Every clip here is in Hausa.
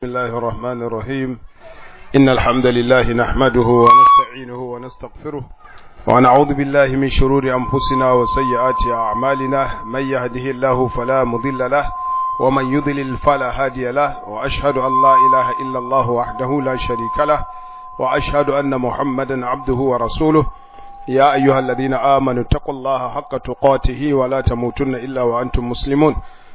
بسم الله الرحمن الرحيم إن الحمد لله نحمده ونستعينه ونستغفره ونعوذ بالله من شرور أنفسنا وسيئات أعمالنا من يهده الله فلا مضل له ومن يضلل فلا هادي له وأشهد أن لا إله إلا الله وحده لا شريك له وأشهد أن محمدا عبده ورسوله يا أيها الذين آمنوا اتقوا الله حق تقاته ولا تموتن إلا وأنتم مسلمون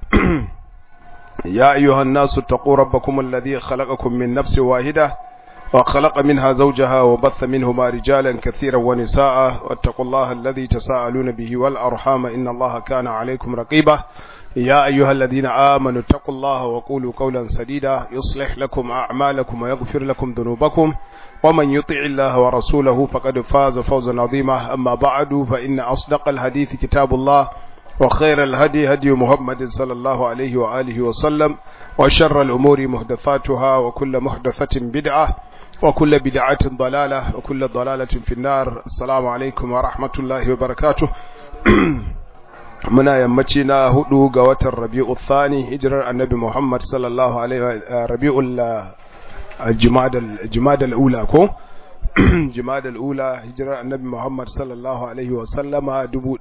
يا أيها الناس اتقوا ربكم الذي خلقكم من نفس واحدة وخلق منها زوجها وبث منهما رجالا كثيرا ونساء واتقوا الله الذي تساءلون به والأرحام إن الله كان عليكم رقيبا يا أيها الذين آمنوا اتقوا الله وقولوا قولا سديدا يصلح لكم أعمالكم ويغفر لكم ذنوبكم ومن يطع الله ورسوله فقد فاز فوزا عظيما أما بعد فإن أصدق الحديث كتاب الله وخير الهدي هدي محمد صلى الله عليه وآله وسلم وشر الأمور محدثاتها وكل محدثة بدعة وكل بدعة ضلالة وكل ضلالة في النار السلام عليكم ورحمة الله وبركاته muna yammaci na hudu ga watan rabi'u thani hijirar annabi muhammad sallallahu alaihi rabi'ul jimadal ula ko jimadal ula hijirar annabi Muhammad sallallahu alaihi wa sallama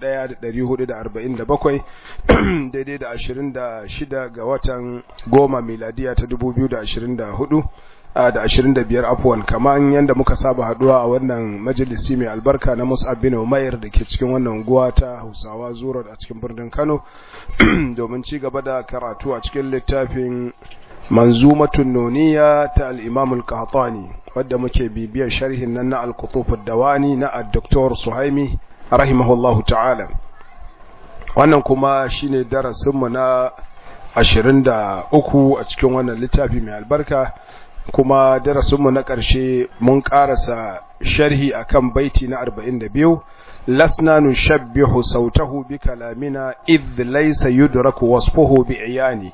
1447 daidai da 26 ga watan goma miladiya ta 2024 da 25 afwan kaman yanda muka saba haduwa a wannan majalisi mai albarka na Mus'ab bin Umair da ke cikin wannan unguwa ta Hausawa Zuro a cikin birnin Kano domin ci gaba da karatu a cikin littafin manzumatun nuniya ta al-Imam al-Qahtani wadda muke bibiyar sharhin nan na al-Qutuf ad-Dawani na Dr. Suhaimi rahimahullahu ta'ala wannan kuma shine darasin mu na 23 a cikin wannan littafi mai albarka kuma darasin mu na ƙarshe mun ƙarasa sharhi akan baiti na 42 lasna nushabbihu sautahu bi kalamina idh laysa yudraku wasfuhu bi iyani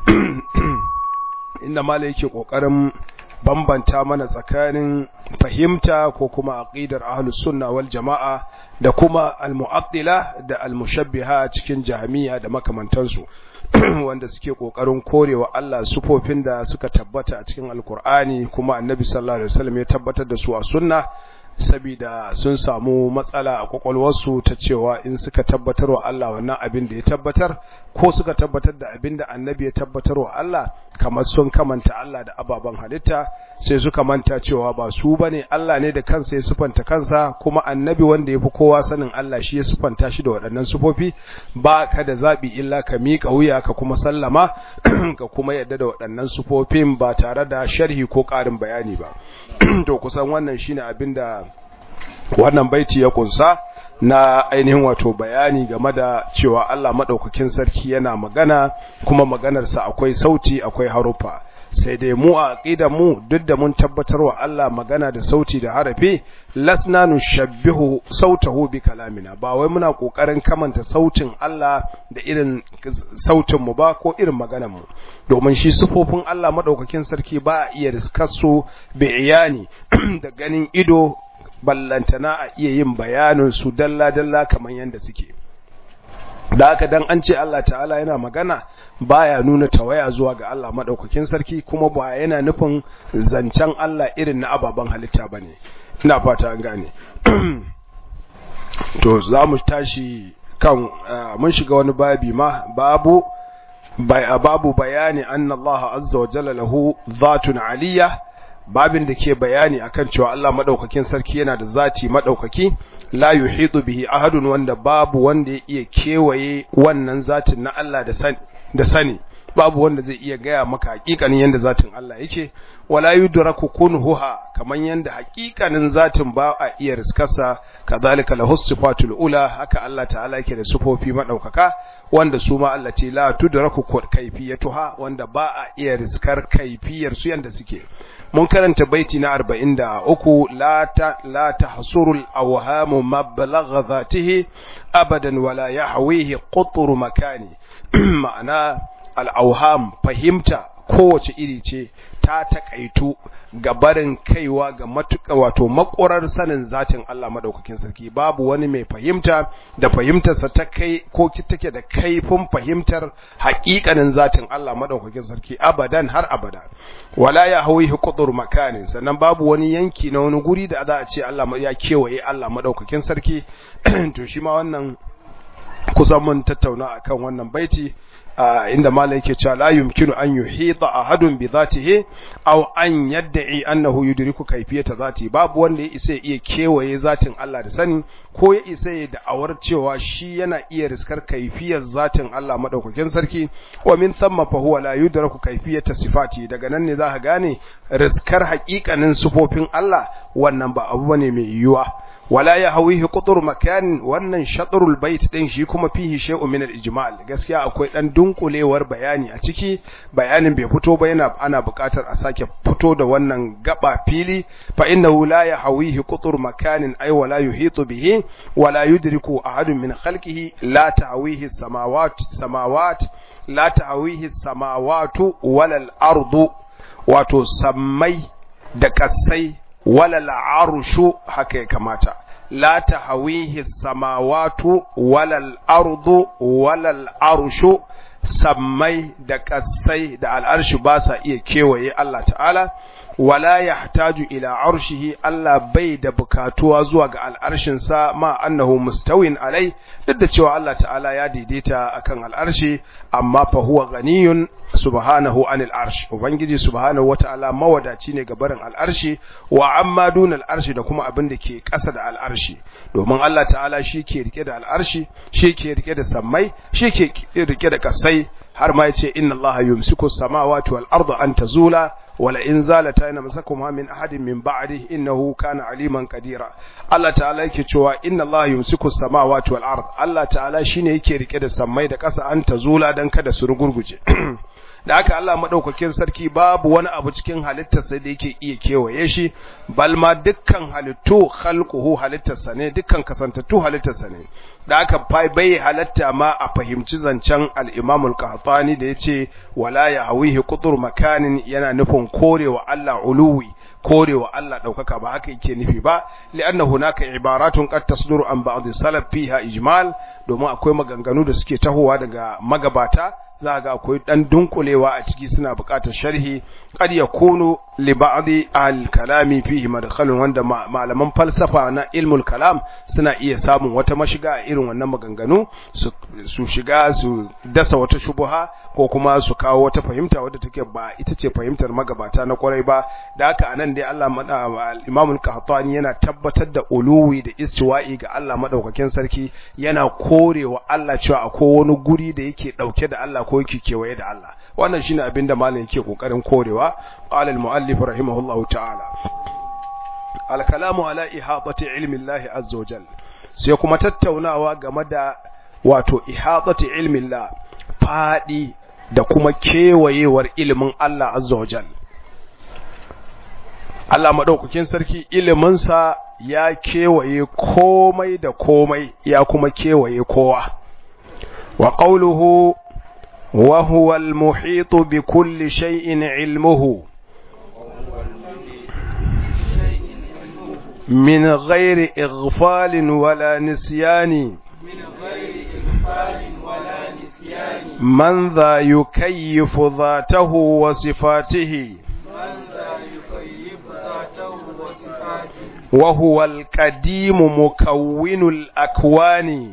inda mala yake kokarin bambanta mana tsakanin fahimta ko kuma aqidar ahlus sunna wal jama'a da kuma al-mu'attila da al-mushabbiha cikin jahmiya da makamantansu wanda suke kokarin korewa Allah sufofin da suka tabbata a cikin alkur'ani kuma annabi sallallahu alaihi wasallam ya tabbatar da su a sunna saboda sun samu matsala a kwakwalwarsu ta cewa in suka tabbatar wa Allah wannan abin da ya tabbatar ko suka tabbatar da abin da annabi ya tabbatar wa Allah kamar sun kamanta Allah da ababen halitta sai suka manta cewa ba su bane Allah ne da kansa ya sufanta kansa kuma annabi wanda ya fi kowa sanin Allah shi ya sufanta shi da waɗannan sufofi ba ka da zaɓi illa ka miƙa wuya ka kuma sallama ka kuma yadda da waɗannan sufofin ba tare da sharhi ko ƙarin bayani ba to kusan wannan shine abin da wannan baiti ya kunsa na ainihin wato bayani game da cewa Allah madaukakin sarki yana magana kuma maganarsa akwai sauti akwai harufa sai dai mu a aqidar mu duk da mun tabbatar wa Allah magana da sauti da harafi lasna nushabbihu sautahu bi kalamina ba wai muna kokarin kamanta sautin Allah da irin sautin mu ba ko irin maganar mu domin shi sufofin Allah madaukakin sarki ba a iya riskasu bi iyani da ganin ido ballantana a iya yin bayanin su dalla-dalla kamar yadda suke da haka dan an ce Allah ta'ala yana magana baya nuna tawaya zuwa ga Allah madaukakin sarki kuma ba yana nufin zancen Allah irin na ababen halitta bane ina fata an gane to za mu tashi kan mun shiga wani babi ma babu babu bayani anna Allah azza wa jalla lahu dhatun aliyah babin da ke bayani akan cewa Allah madaukakin sarki yana da zati madaukaki la yuhitu bihi ahadun wanda babu wanda ya iya kewaye wannan zatin na Allah da sani da sani babu wanda zai iya gaya maka hakikanin yanda zatin Allah yake wala yudraku kunhuha kaman yanda hakikanin zatin ba a iya riskarsa kadhalika lahu sifatul ula haka Allah ta'ala yake da sifofi madaukaka wanda su ma Allah ce la tudraku kaifiyatuha wanda ba a iya riskar kaifiyar su yanda suke mun karanta baiti na 43 la ta la tahsuru al-awham mablagha dhatihi abadan wala yahwihi qutru makani ma'ana al-awham fahimta kowace iri ce ta takaitu ga barin kaiwa ga matuƙa wato makurar sanin zatin Allah madaukakin sarki babu wani mai fahimta da fahimtarsa ta kai ko take da kaifin fahimtar haƙiƙanin zatin Allah madaukakin sarki abadan har abada wala ya hawihi qudur makanin sannan babu wani yanki na wani guri da za a ce Allah ya kewaye Allah madaukakin sarki to shi ma wannan kusan mun tattauna akan wannan baiti inda mala yake cewa la yumkinu an yuhita ahadun bi dhatihi aw an yad'i annahu yudriku kayfiyata zati babu wanda ya isa iya kewaye zatin Allah da sani ko ya isa ya da'awar cewa shi yana iya riskar kayfiyar zatin Allah madaukakin sarki wa min thamma fa huwa la yudraku kayfiyata sifati daga nan ne zaka gane riskar haƙiƙanin sifofin Allah wannan ba abu bane mai yiwuwa wala ya hawihi qutur makan wannan shatrul bait din shi kuma fihi shay'un min al-ijmal gaskiya akwai dan dunkulewar bayani a ciki bayanin bai fito ba yana ana buƙatar a sake fito da wannan gaba fili fa innahu la ya hawihi qutur makanin ay wala yuhitu bihi wala yudriku ahadun min khalqihi la ta'wihi samawat samawat la ta'wihi samawatu wala al-ardu wato sammai da kasai wala arshu haka ya kamata la tahawihi samawatu wala ardu wala arshu sammai da kasai da al'arshi ba sa iya kewaye Allah ta'ala wala yahtaju ila arshihi Allah bai da bukatuwa zuwa ga al'arshinsa ma annahu mustawin alai duk da cewa Allah ta'ala ya daidaita akan al'arshi amma fa huwa ghaniyun subhanahu anil arsh ubangiji subhanahu wata'ala mawadaci ne ga barin al'arshi wa amma dun al'arshi da kuma abin da ke ƙasa da al'arshi domin Allah ta'ala shi ke rike da al'arshi shi ke rike da sammai shi ke rike da kasai har ma yace inna Allah yumsiku samawati wal arda an tazula wala in zalata yana masakuma min ahadin min ba'di innahu kana aliman qadira Allah ta'ala yake cewa inna Allah yumsiku samawati wal ard Allah ta'ala shine yake rike da sammai da ƙasa an tazula dan kada su rugurguje da haka Allah madaukakin sarki babu wani abu cikin halittarsa da yake iya kewaye shi balma dukkan halittu khalquhu halittarsa ne dukkan kasantattu halittarsa ne da haka bai halatta ma a fahimci zancen al-Imam al-Qahtani da yace wala ya hawihi qutur makanin yana nufin korewa Allah uluwi korewa Allah daukaka ba haka yake nufi ba li'anna hunaka ibaratun qad tasduru an ba'd salaf fiha ijmal domin akwai maganganu da suke tahowa daga magabata za ga akwai dan dunkulewa a ciki suna buƙatar sharhi qad yakunu li ba'dhi al-kalami fihi madkhalun wanda malaman falsafa na ilmul kalam suna iya samun wata mashiga a irin wannan maganganu su shiga su dasa wata shubuha ko kuma su kawo wata fahimta wadda take ba ita ce fahimtar magabata na kwarai ba da haka anan dai Allah Imam al-Qahtani yana tabbatar da uluwi da istiwa'i ga Allah madaukakin sarki yana korewa Allah cewa akwai wani guri da yake dauke da Allah ko yake kewaye da Allah wannan shine abin da malam yake kokarin korewa qala al-muallif rahimahullahu ta'ala al-kalamu ala ihatati ilmi Allah azza wa jalla sai kuma tattaunawa game da wato ihatati ilmi Allah fadi da kuma kewayewar ilimin Allah azza wa jalla Allah madaukakin sarki iliminsa ya kewaye komai da komai ya kuma kewaye kowa wa qawluhu wa huwa al-muhit bi kulli shay'in ilmuhu min ghairi ighfalin wala nisyani من ذا يكيف ذاته وصفاته وهو القديم مكون الأكوان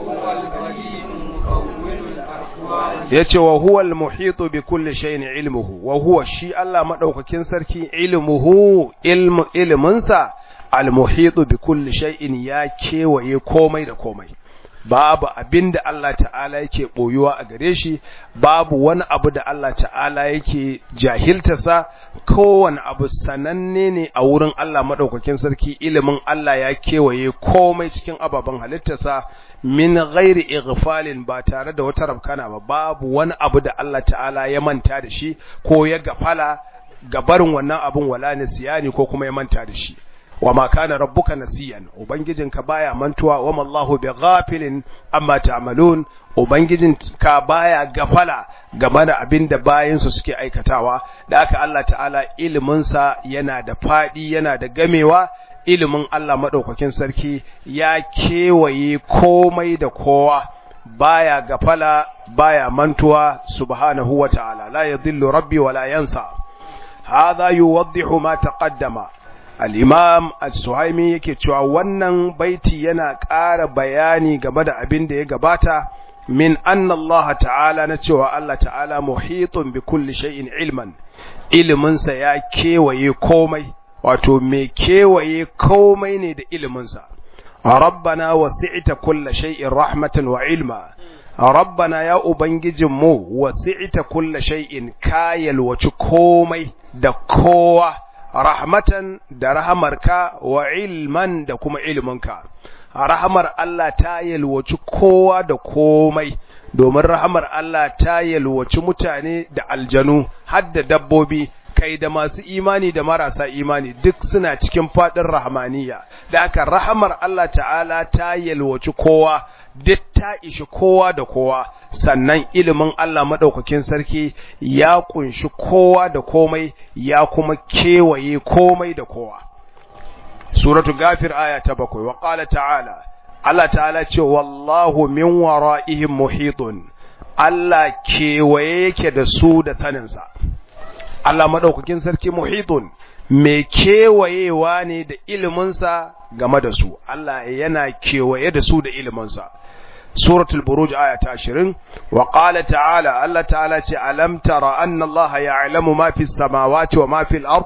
yace wa huwa al-muhitu bi kulli shay'in ilmuhu wa huwa shi Allah madaukakin sarki ilmuhu ilmu ilminsa al-muhitu bi kulli shay'in ya kewaye komai da komai babu abin da Allah ta'ala yake ɓoyuwa a gare shi babu wani abu da Allah ta'ala yake jahiltasa kowane abu sananne ne a wurin Allah maɗaukakin sarki ilimin Allah ya kewaye komai cikin ababen halittarsa min ghairi ighfalin ba tare da wata rabkana ba babu wani abu da Allah ta'ala ya manta da shi ko ya gafala gabarin wannan abun wala nisiyani ko kuma ya manta da shi wa ma kana rabbuka nasiyan ubangijinka baya mantuwa wa mallahu bighafilin amma ta'malun ubangijinka baya gafala game da abin da bayansu suke aikatawa da aka Allah ta'ala iliminsa yana da fadi yana da gamewa ilimin Allah madaukakin sarki ya kewaye komai da kowa baya gafala baya mantuwa subhanahu wa ta'ala la yadhillu rabbi wa la yansa hadha yuwaddihu ma taqaddama al-imam as-suhaimi yake cewa wannan baiti yana ƙara bayani game da abin da ya gabata min anna Allah ta'ala na cewa Allah ta'ala muhitun bi kulli shay'in ilman iliminsa ya kewaye komai wato mai kewaye komai ne da iliminsa rabbana wasi'ta kulli shay'in rahmatan wa ilma rabbana ya ubangijinmu wasi'ta kulli shay'in kayal waci komai da kowa rahmatan da rahamarka wa ilman da kuma ilminka rahamar Allah ta yalwaci kowa da komai domin rahamar Allah ta yalwaci mutane da aljanu har da dabbobi kai da masu imani da marasa imani duk suna cikin fadin rahmaniya da aka rahamar Allah ta'ala ta yalwaci kowa duk ta ishi kowa da kowa sannan ilimin Allah madaukakin sarki ya kunshi kowa da komai ya kuma kewaye komai da kowa suratu gafir aya ta bakwai wa qala ta'ala Allah ta'ala ce wallahu min wara'ihim muhitun Allah kewaye yake da su da saninsa Allah madaukakin sarki muhitun mai kewayewa ne da iliminsa game da su Allah yana kewaye da su da iliminsa suratul buruj aya ta 20 wa qala ta'ala Allah ta'ala ce alam tara anna Allah ya'lamu ma fis samawati wa ma fil ard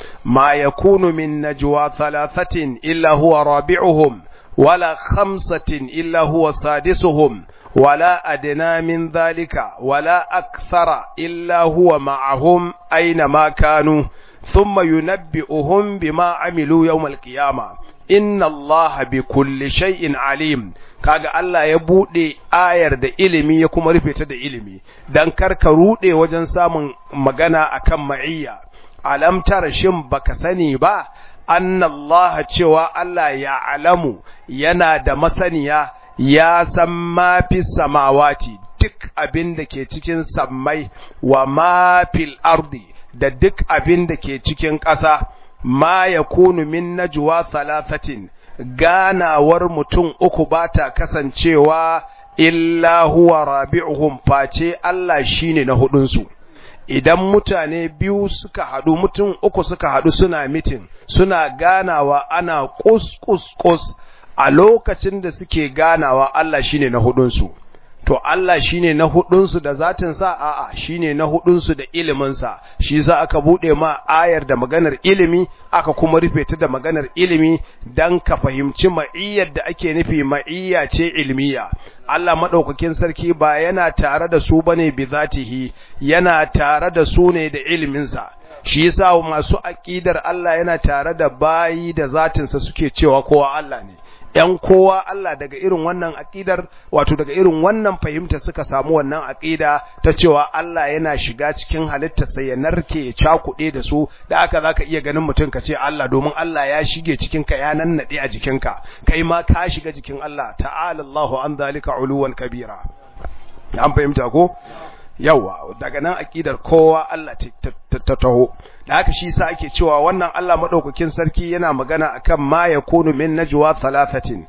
ما يكون من نجوى ثلاثة إلا هو رابعهم ولا خمسة إلا هو سادسهم ولا أدنى من ذلك ولا أكثر إلا هو معهم أينما كانوا ثم ينبئهم بما عملوا يوم القيامة inna Allah bi kulli shay'in alim kaga Allah ya bude ayar da ilimi ya kuma rufe ta da ilimi dan karka rude wajen samun magana akan ma'iyya alam tara shin baka sani ba anna Allah cewa Allah ya alamu yana da masaniya ya san ma fi samawati duk abin da ke cikin sammai wa ma fil ardi da duk abin da ke cikin ƙasa ma ya kunu min najwa thalathatin ganawar mutum uku ba ta kasancewa illa huwa rabi'uhum face Allah shine na hudunsu idan mutane biyu suka haɗu mutum uku suka haɗu suna mitin suna ganawa ana kus kus kus a lokacin da suke ganawa Allah shine na hudunsu to Allah shine na hudunsu da zatin sa a'a shine na hudunsu da ilimin sa shi yasa aka bude ma ayar da maganar ilimi aka kuma rufe ta da maganar ilimi dan ka fahimci ma'iyyar da ake nufi ma'iyya ce ilmiya Allah madaukakin sarki ba yana tare da su bane bi zatihi yana tare da su ne da ilimin sa shi yasa masu aqidar Allah yana tare da bayi da zatin sa suke cewa kowa Allah ne ‘yan kowa Allah daga irin wannan aƙidar, wato daga irin wannan fahimta suka samu wannan aƙida ta cewa Allah yana shiga cikin halittarsa ya narke ya cakuɗe da su, da aka za ka iya ganin mutum ka ce Allah domin Allah ya shige cikinka ya nannaɗe a jikinka, kai ma ka shiga jikin Allah, ta'ala Allahu an zalika uluwan kabira. An fahimta ko? yawa daga nan aqidar kowa Allah ta taho da haka shi sa ake cewa wannan Allah madaukakin sarki yana magana akan ma yakunu min najwa thalathatin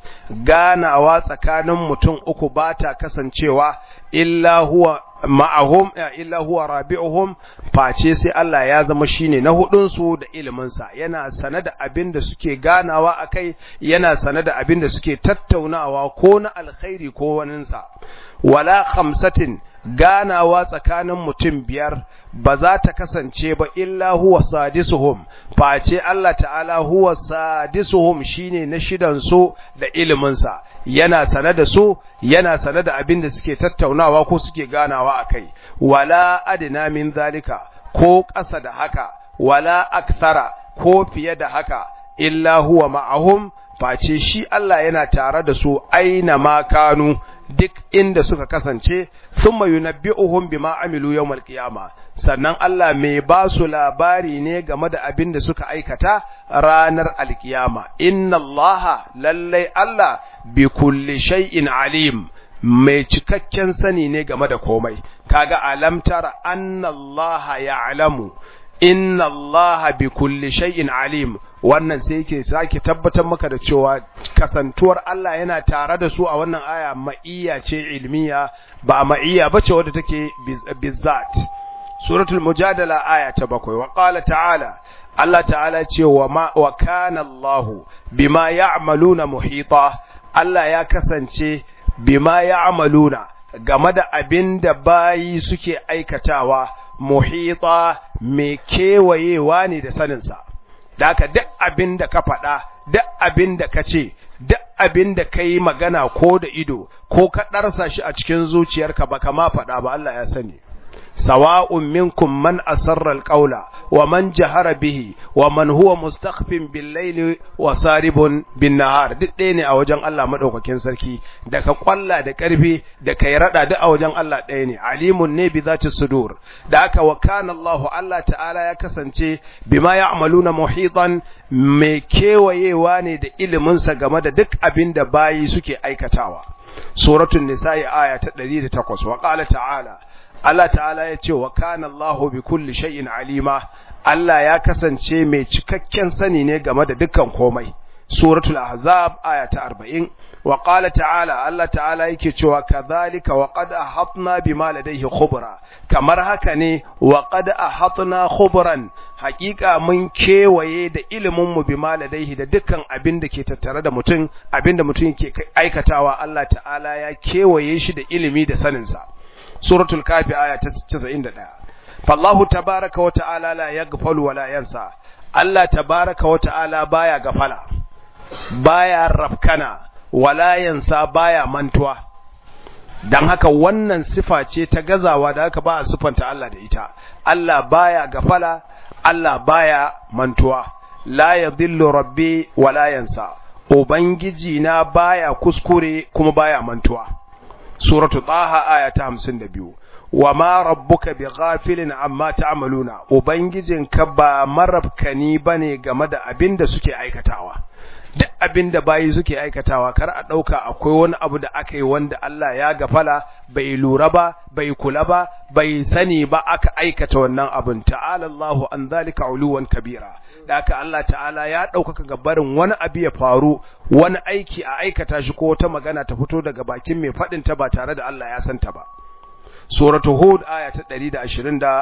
ganawa tsakanin mutum uku bata kasancewa illa huwa ma'ahum illa huwa rabi'uhum face sai Allah ya zama shine na hudun su da ilimin sa yana sane da abin da suke ganawa akai yana sane da abin da suke tattaunawa ko na alkhairi ko waninsa wala khamsatin ganawa tsakanin mutum biyar ba za ta kasance ba illa huwa sadisuhum face Allah ta'ala huwa sadisuhum shine na shidan su da ilimin sa yana sane da su yana sane da abin da suke tattaunawa ko suke ganawa akai wala adna min zalika ko ƙasa da haka wala akthara ko fiye da haka illa huwa ma'ahum face shi Allah yana tare da su aina ma kanu duk inda suka kasance thumma yunabbi'uhum bima amilu yawmal qiyama sannan Allah mai ba su labari ne game da abin da suka aikata ranar alkiyama inna Allah lallai Allah bi kulli shay'in alim mai cikakken sani ne game da komai kaga alamtar anna Allah ya'lamu inna Allah bi kulli shay'in alim wannan sai yake sake tabbatar maka da cewa kasantuwar Allah yana tare da su a wannan aya ma'iyya ce ilmiya ba ma'iyya bace wadda take bizzat suratul mujadala aya ta bakwai wa qala ta'ala Allah ta'ala ce wa ma wa kana Allah bima ya'maluna muhita Allah ya kasance bima ya'maluna game da abin da bayi suke aikatawa muhita mai kewayewa ne da saninsa da haka duk abin da ka faɗa duk abin da ka ce duk abin da ka yi magana ko da ido ko ka ɗarsa shi a cikin zuciyarka ba kama faɗa ba Allah ya sani sawa'un minkum man asarra alqawla wa man jahara bihi wa man huwa mustakhfin bil layli wa saribun bin nahar duk ɗaya ne a wajen Allah madaukakin sarki da ka kwalla da karfi da kai rada duk a wajen Allah ɗaya ne alimun ne bi zati sudur da aka wa kana Allah Allah ta'ala ya kasance bima ya'maluna muhitan mai kewayewa ne da ilimin sa game da duk abin da bayi suke aikatawa suratul nisa'i aya ta 108 wa qala ta'ala Allah ta'ala ya ce wa kana Allahu bi kulli shay'in alima Allah ya kasance mai cikakken sani ne game da dukkan komai suratul ahzab aya ta 40 wa qala ta'ala Allah ta'ala yake cewa kadhalika wa qad ahatna bima ladayhi khubra kamar haka ne wa qad ahatna khubran hakika mun kewaye da ilimin mu bima ladayhi da dukkan abin da ke tattare da mutum abin da mutum ke aikatawa Allah ta'ala ya kewaye shi da ilimi da saninsa suratul kafi aya ta 91 fallahu tabaraka wa ta'ala la yaghfalu wa la yansa Allah tabaraka wa ta'ala baya gafala baya rafkana wala yansa baya mantuwa dan haka wannan sifa ce ta gazawa da haka ba a sifanta Allah da ita Allah baya gafala Allah baya mantuwa la yadhillu rabbi wala yansa ubangiji na baya kuskure kuma baya mantuwa suratu taha aya ta 52 wa ma rabbuka bighafilin amma ta'maluna ubangijinka ba marabkani bane game da abin da suke aikatawa duk abin da bayi suke aikatawa kar a dauka akwai wani abu da aka yi wanda Allah ya gafala bai lura ba bai kula ba bai sani ba aka aikata wannan abin ta'ala Allahu an zalika uluwan kabira da aka Allah ta'ala ya ɗaukaka gabarin wani abu ya faru wani aiki a aikata shi ko wata magana ta fito daga bakin mai faɗin ta ba tare da Allah ya santa ba suratu hud aya ta 123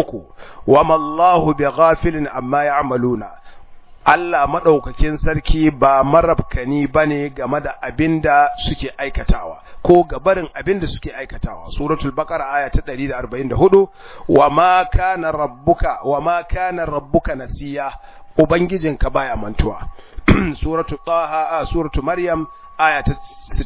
wama Allahu bighafilin amma ya'maluna Allah madaukakin sarki ba marabkani bane game da abinda suke aikatawa ko gabarin abinda suke aikatawa suratul baqara aya ta 144 wama kana rabbuka wama kana rabbuka nasiya ubangijinka baya mantuwa suratul taha suratul maryam aya ta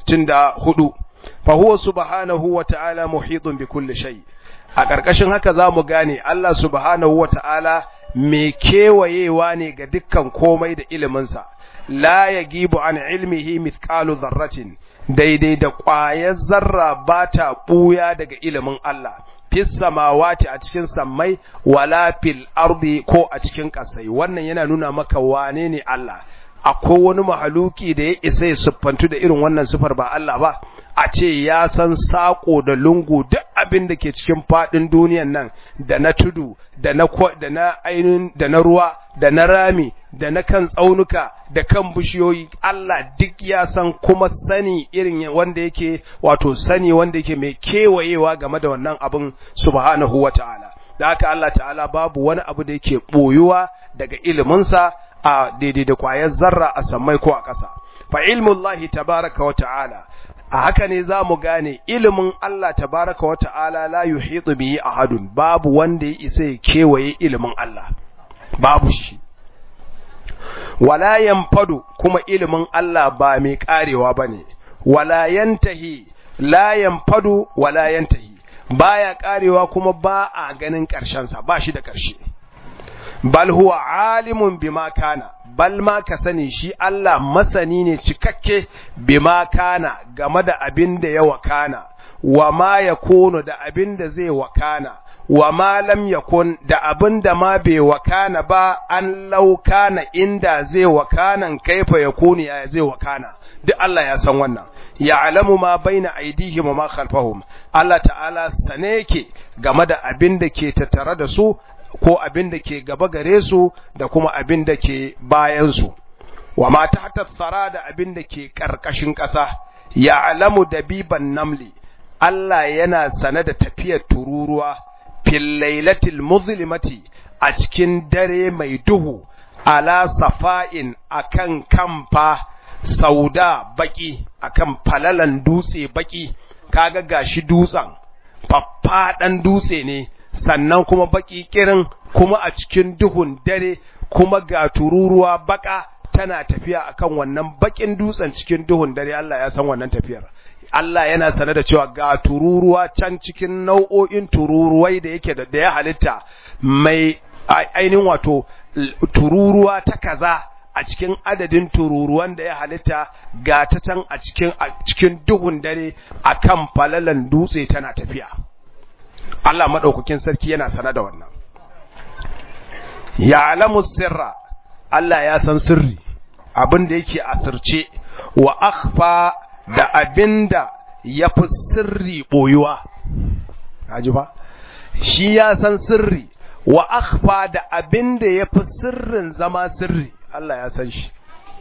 64 fa huwa subhanahu wa ta'ala muhitun bi kulli shay a ƙarƙashin haka zamu gane Allah subhanahu wa ta'ala mai kewayewa ne ga dukkan komai da iliminsa la yagibu an ilmihi mithqalu dharratin daidai da ƙwayar zarra ba ta ɓuya daga ilimin Allah fis samawati a cikin sammai wala fil ardi ko a cikin ƙasai wannan yana nuna maka wane ne Allah akwai wani mahaluki da ya isa ya siffantu da irin wannan sifar ba Allah ba a ce ya san sako da lungu duk abin da ke cikin fadin duniyan nan da na tudu da na da na ainihin da na ruwa da na rami da na kan tsaunuka da kan bishiyoyi Allah duk ya san kuma sani irin wanda yake wato sani wanda yake mai kewayewa game da wannan abin subhanahu wata'ala da haka Allah ta'ala babu wani abu da yake boyuwa daga iliminsa a daidai da kwayar zarra a sammai ko a ƙasa fa ilmullahi tabaraka wa ta'ala a haka ne za mu gane ilimin Allah tabaraka wa ta'ala la yuhitu bihi ahadun babu wanda ya isa ya kewaye ilimin Allah babu shi wala yanfadu kuma ilimin Allah ba mai karewa bane wala yantahi la yanfadu wala yantahi baya karewa kuma ba a ganin karshen sa ba shi da karshe bal huwa alimun bima kana bal ma ka sani shi Allah masani ne cikakke bima kana game da abin da ya wakana wa ma yakunu da abin da zai wakana wa ma lam yakun da abin da ma bai wakana ba an laukana inda zai wakanan kaifa yakuni ya zai wakana duk Allah ya san wannan ya'lamu ma baina aydihim wa ma khalfahum Allah ta'ala sane yake game da abin da ke tattare da su ko abin da ke gaba gare su da kuma abin da ke bayan su wa ma tahta thara da abin da ke karkashin ƙasa ya'lamu dabiban namli Allah yana sane da tafiyar tururuwa fil lailatil muzlimati a cikin dare mai duhu ala safa'in akan kamfa sauda baki akan falalan dutse baki kaga gashi dutsen faffaɗan dutse ne sannan kuma baki kirin kuma a cikin duhun dare kuma ga tururuwa baka tana tafiya akan wannan bakin dutsen cikin duhun dare Allah ya san wannan tafiyar Allah yana sane da cewa ga tururuwa can cikin nau'o'in tururuwai da yake da ya halitta mai ainihin wato tururuwa ta kaza a cikin adadin tururuwan da ya halitta ga ta can a cikin a cikin duhun dare akan falalan dutse tana tafiya Allah madaukakin sarki yana sane da wannan ya'lamu sirra Allah ya san sirri abin da yake asirce wa akhfa da abinda ya fi sirri boyuwa haji ba shi ya san sirri wa akhfa da abinda ya fi sirrin zama sirri Allah ya san shi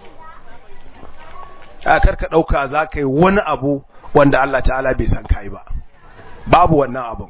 a karka ɗauka za ka yi wani abu wanda Allah ta'ala bai san kai ba babu wannan abun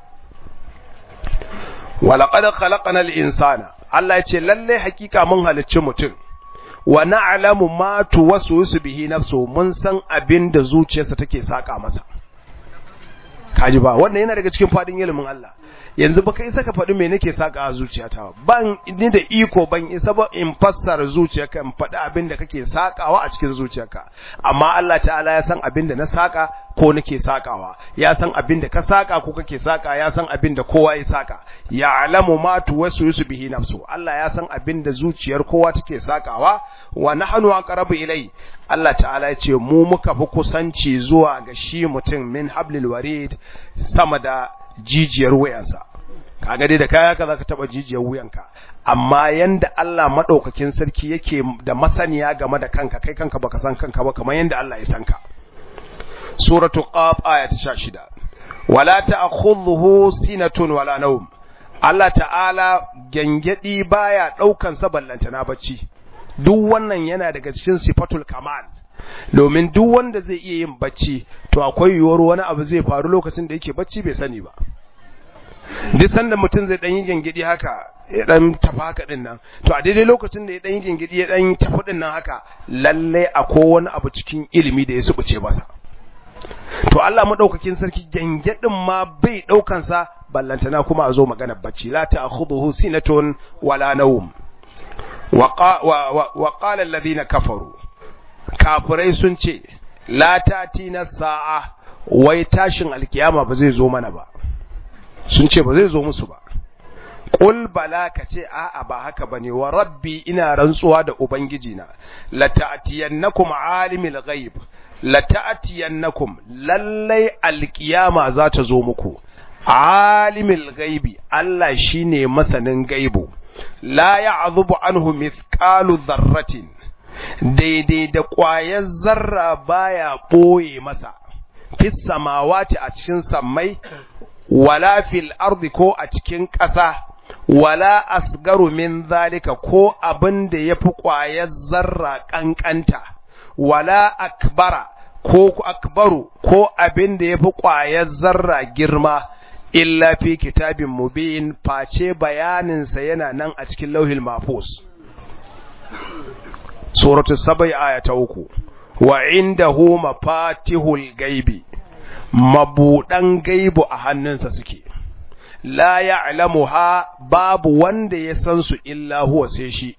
walaƙadar khalaƙanar insana Allah ya ce lalle hakika mun halicci mutum wa na'lamu ma tuwaswisu bihi nafsu mun san abin da zuciyarsa take saka masa kaji ba wannan yana daga cikin fadin ilimin Allah yanzu baka isa ka faɗi me nake saka a zuciyata ban ni da iko ban isa ba in fassara zuciyarka in faɗi abin da kake sakawa a cikin zuciyarka amma Allah ta'ala ya san abin da na saka ko nake sakawa ya san abin da ka saka ko kake saka ya san abin da kowa ya saka ya alamu ma tuwaswisu bihi nafsu Allah ya san abin da zuciyar kowa take sakawa wa nahnu aqrabu ilai Allah ta'ala ya ce mu muka fi kusanci zuwa ga shi mutum min hablil warid sama da jijiyar wuyansa kaga dai da kaya ka zaka taba jijiyar wuyanka amma yanda Allah madaukakin sarki yake da masaniya game da kanka kai kanka baka san kanka ba kamar yanda Allah ya san ka suratu qaf ayat 16 wala ta'khudhuhu sinatun wala nawm Allah ta'ala gangadi baya daukan sa ballanta na bacci duk wannan yana daga cikin sifatul kamal domin duk wanda zai iya yin bacci to akwai yiwuwar wani abu zai faru lokacin da yake bacci bai sani ba duk sanda mutum zai dan yi gingidi haka ya dan tafi haka din nan to a daidai lokacin da ya dan yi gingidi ya dan tafi din nan haka lalle akwai wani abu cikin ilimi da ya subuce masa to Allah madaukakin sarki gangedin ma bai daukan sa ballantana kuma a zo magana bacci la ta'khudhuhu sinatun wala nawm wa qala alladhina kafaru kafirai sun ce la na sa'a wai tashin alkiyama ba zai zo mana ba sun ce ba zai zo musu ba qul bala ka ce a'a ba haka bane wa rabbi ina rantsuwa da ubangiji na la ta'tiyannakum alimul ghaib la ta'tiyannakum lallai alkiyama za ta zo muku alimul ghaibi Allah shine masanin gaibu la ya'zubu anhu mithqalu dharratin daidai da ƙwayar zarra baya ɓoye masa fis samawati a cikin sammai wala fil ardi ko a cikin ƙasa wala asgaru min zalika ko abin da ya fi ƙwayar zarra ƙanƙanta wala akbara ko akbaru ko abin da ya fi ƙwayar zarra girma illa fi kitabin mubin face bayaninsa yana nan a cikin lauhil mafus suratu sabai aya ta uku wa indahu mafatihul gaibi mabudan gaibu a hannunsa suke la ya'lamuha babu wanda ya san su illa huwa sai shi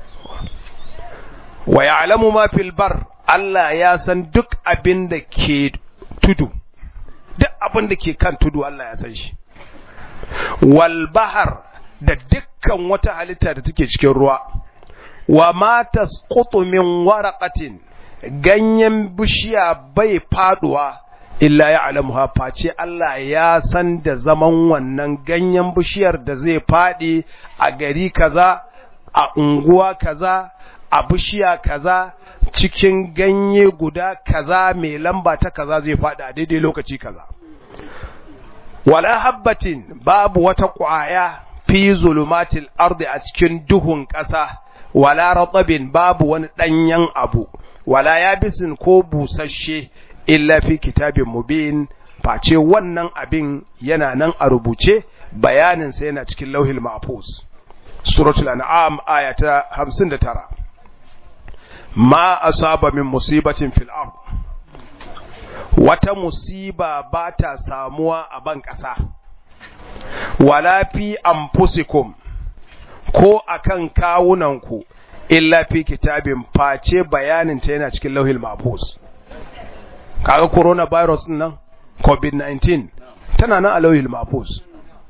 wa ya'lamu ma fil bar Allah ya san duk abin da ke tudu duk abin da ke kan tudu Allah ya san shi wal bahar da dukkan wata halitta da take cikin ruwa wa ma tasqutu min waraqatin ganyen bishiya bai faduwa illa ya'lamuha face Allah ya san da zaman wannan ganyen bishiyar da zai fadi a gari kaza a unguwa kaza a bishiya kaza cikin ganye guda kaza mai lamba ta kaza zai fadi a daidai lokaci kaza wala habbatin babu wata ƙwaya fi zulumatil ardi a cikin duhun ƙasa wala ratabin babu wani ɗanyen abu wala yabisin ko busasshe illa fi kitabin mubin face wannan abin yana nan a rubuce bayanin sa yana cikin lauhil mahfuz suratul an'am aya ta 59 ma asaba min musibatin fil ard wata musiba ba ta samuwa a ban ƙasa wala fi anfusikum ko akan kawunanku illa fi kitabin face bayanin ta yana cikin lauhil mahfuz kaga coronavirus din nan covid-19 tana nan a lauhil mahfuz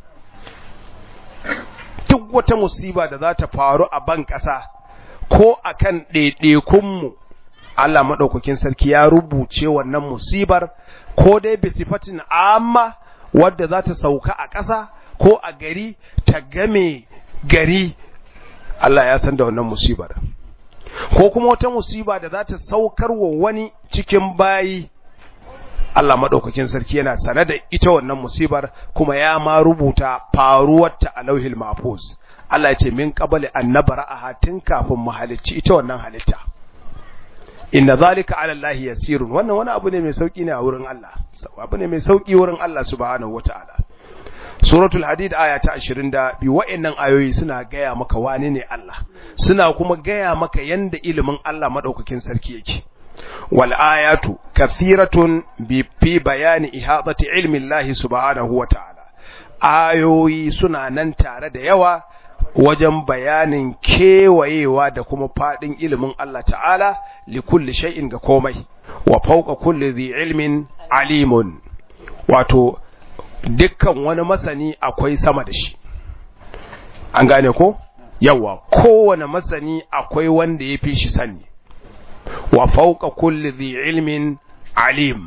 duk wata musiba da za ta faru a ban ƙasa ko akan ɗaiɗaikunmu Allah maɗaukakin sarki ya rubuce wannan musibar ko dai bisifatin amma wadda za ta sauka a ƙasa ko a gari ta game gari Allah ya san da wannan musibar ko kuma wata musiba da za ta saukar wa wani cikin bayi Allah maɗaukakin sarki yana sane da ita wannan musibar kuma ya ma rubuta faruwarta a lauhil mahfuz Allah ya ce min qabali annabara a hatin kafin mu halicci ita wannan halitta inna zalika ala Allah yasirun wannan wani abu ne mai sauki ne a wurin Allah abu ne mai sauki wurin Allah subhanahu wataala suratul hadid aya ta 22 wa'annan ayoyi suna gaya maka wane ne Allah suna kuma gaya maka yanda ilimin Allah madaukakin sarki yake wal ayatu kathiratun bi fi bayani ihadati ilmi Allah subhanahu wataala ayoyi suna nan tare da yawa wajen bayanin kewayewa da kuma fadin ilimin Allah ta'ala li kulli shay'in ga komai wa fawqa kulli dhi ilmin alimun wato dukkan wani masani akwai sama da shi an gane ko yawa kowane masani akwai wanda ya fi shi sani wa fawqa kulli dhi ilmin alim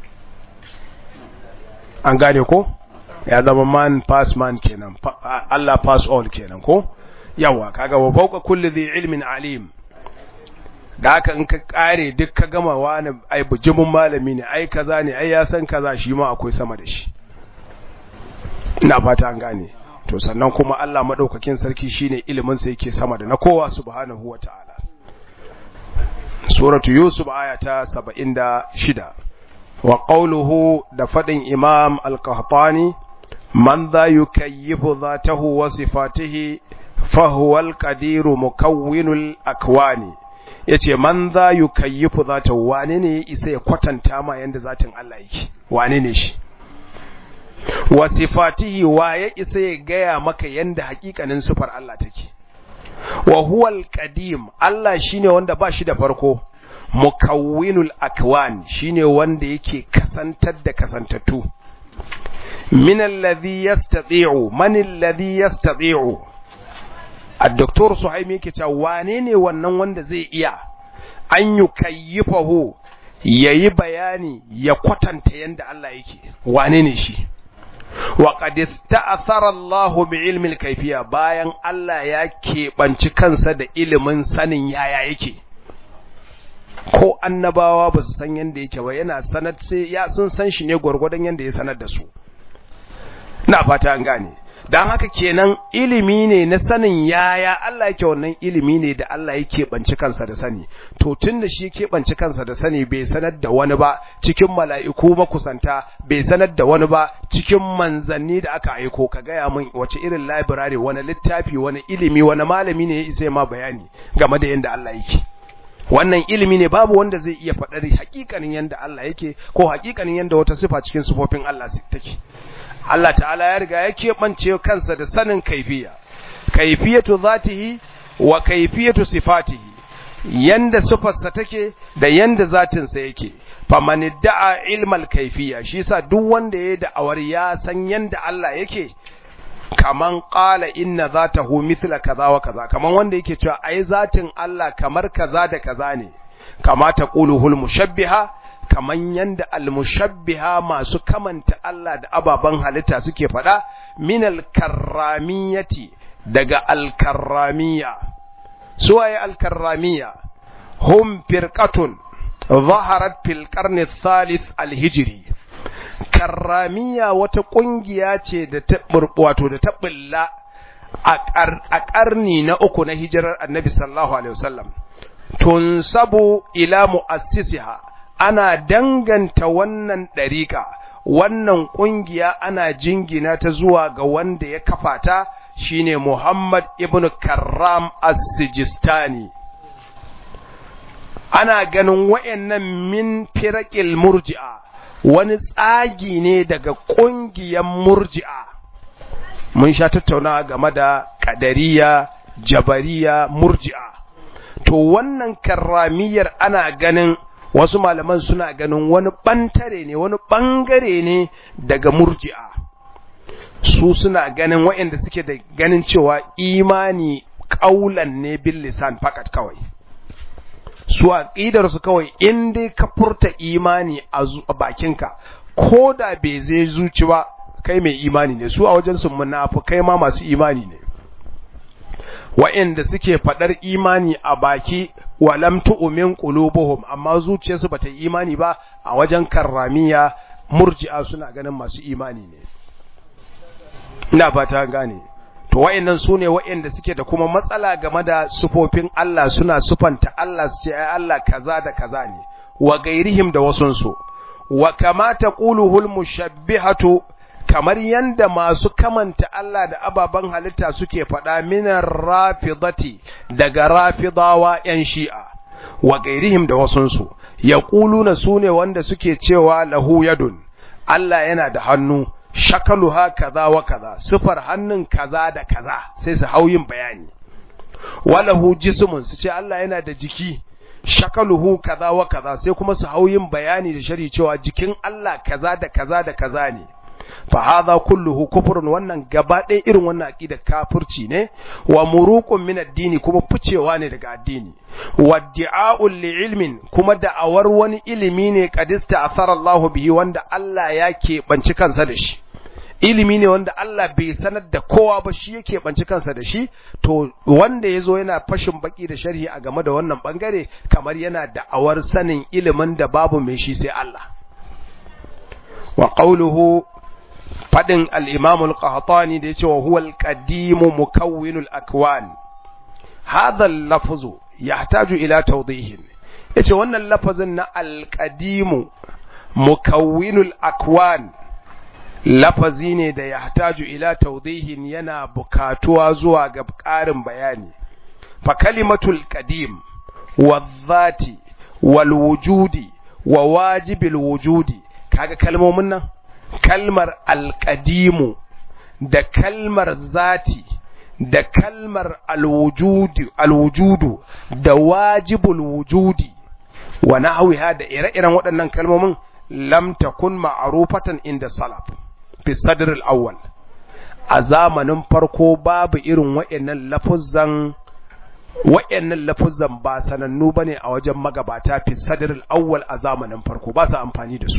an gane ko ya zama man pass man kenan Allah pass all kenan ko yawa kaga wa fawqa kulli dhi ilmin alim da haka in ka kare duk ka gama wani ai bujimin malami ne ai kaza ne ai ya san kaza shi ma akwai sama da shi ina fata an gane to sannan kuma Allah madaukakin sarki shine ilimin sa yake sama da na kowa subhanahu wataala suratu yusuf aya ta 76 wa qawluhu da fadin imam al-qahtani man dha yukayyifu dhatahu wa sifatihi fa huwa al-qadiru mukawwinul akwani yace man dha yukayyifu dhatahu wane ne isa ya kwatanta ma yanda zatin Allah yake wane ne shi wa sifatihi wa ya isa ya gaya maka yanda hakikanin sifar Allah take wa huwal qadim Allah shine wanda ba shi da farko mukawwinul akwan shine wanda yake kasantar da kasantattu min alladhi yastati'u man alladhi yastati'u ad-doktor Suhaimi yake cewa wane ne wannan wanda zai iya an yukayyifahu yayi bayani ya kwatanta yanda Allah yake wane ne shi wa qad ista'thara Allahu bi ilmi al-kayfiyya bayan Allah ya keɓanci kansa da ilimin sanin yaya yake ko annabawa ba su san yanda yake ba yana sanar sai ya sun san shi ne gwargwadon yanda ya sanar da su na fata an gane dan haka kenan ilimi ne na sanin yaya Allah yake wannan ilimi ne da Allah yake banci kansa da sani to tunda shi yake banci kansa da sani bai sanar da wani ba cikin mala'iku makusanta bai sanar da wani ba cikin manzanni da aka aiko ka gaya min wace irin library wani littafi wani ilimi wani malami ne ya isa ma bayani game da yanda Allah yake wannan ilimi ne babu wanda zai iya faɗar hakikanin yanda Allah yake ko hakikanin yanda wata sifa cikin sifofin Allah take Allah ta'ala ya riga ya keɓance kansa da sanin kaifiya kaifiyatu zatihi wa kaifiyatu sifatihi yanda sifarsa take da yanda zatinsa yake faman da'a ilmal kaifiya shi yasa duk wanda ya da'awar ya san yanda Allah yake kaman qala inna zatahu mithla kaza wa kaza kaman wanda yake cewa ai zatin Allah kamar kaza da kaza ne kama taquluhul mushabbiha kaman yanda almushabbiha masu kamanta Allah da ababan halitta suke faɗa minal karramiyati daga alkarramiya suwaye alkarramiya hum firqatun ظهرت في القرن الثالث الهجري karramiya wata kungiya ce da ta wato da ta bulla a ƙarni na uku na hijirar annabi sallallahu alaihi wasallam tunsabu ila mu'assisiha ana danganta wannan ɗariƙa wannan ƙungiya ana jingina ta zuwa ga wanda ya kafa ta shine Muhammad ibn Karram as-Sijistani ana ganin wayannan min firaqil murji'a wani tsagi ne daga ƙungiyar murji'a mun sha tattauna game da ƙadariya jabariya murji'a to wannan karramiyar ana ganin wasu malaman suna ganin wani ɓantare ne wani ɓangare ne daga murji'a su suna ganin waɗanda suke da ganin cewa imani ƙaulan ne bil lisan fakat kawai su aqidar su kawai in dai ka furta imani a bakinka ko da bai zai zuci ba kai mai imani ne su a wajen su munafikai ma masu imani ne wa'inda suke fadar imani a baki walam tu'min qulubuhum amma zuciyarsu bata yi imani ba a wajen karramiya murji'a suna ganin masu imani ne ina fata gane to wa'annan su ne wa'anda suke da kuma matsala game da sufofin Allah suna sufanta Allah su ce ai Allah kaza da kaza ne wa gairihim da wasunsu wa kama taquluhul mushabbihatu kamar yanda masu kamanta Allah da ababen halitta suke faɗa minar rafidati daga rafidawa ‘yan shi'a, wa gairihim da wasunsu, ya ƙuluna su ne wanda suke cewa lahu yadun, Allah yana da hannu, shakaluha kaza wa kaza, sufar hannun kaza da kaza, sai su hau yin bayani. Walahu jismun su ce Allah yana da jiki, shakaluhu kaza wa kaza, sai kuma su hau yin bayani da shari cewa jikin Allah kaza da kaza da kaza ne. fa hadha kulluhu kufrun wannan gaba ɗaya irin wannan aqida kafirci ne wa muruqun min addini kuma ficewa ne daga addini wa di'a'un li ilmin kuma da'awar wani ilimi ne qadista athara Allah bihi wanda Allah ya keɓanci kansa da shi ilimi ne wanda Allah bai sanar da kowa ba shi yake banci kansa da shi to wanda yazo yana fashin baki da sharhi a game da wannan bangare kamar yana da'awar sanin ilimin da babu mai shi sai Allah wa qawluhu fadin al-imam al-qahtani da yace wa huwa al-qadim mukawwin al-akwan hadha al-lafz yahtaju ila tawdih yace wannan lafazin na al-qadim mukawwin al-akwan lafazi ne da yahtaju ila tawdihin yana bukatuwa zuwa ga ƙarin bayani fa kalimatul qadim wadh-dhati wal-wujudi wa wajibil wujudi kaga kalmomin nan kalmar alƙadimu da kalmar zati da kalmar alwujudu da wajibul wujudi wa nahwiha da ire-iren waɗannan kalmomin lam takun ma'rufatan inda salaf fi sadr al-awwal a zamanin farko babu irin waɗannan lafuzzan waɗannan lafuzzan ba sanannu bane a wajen magabata fi sadr al-awwal a zamanin farko ba su amfani da su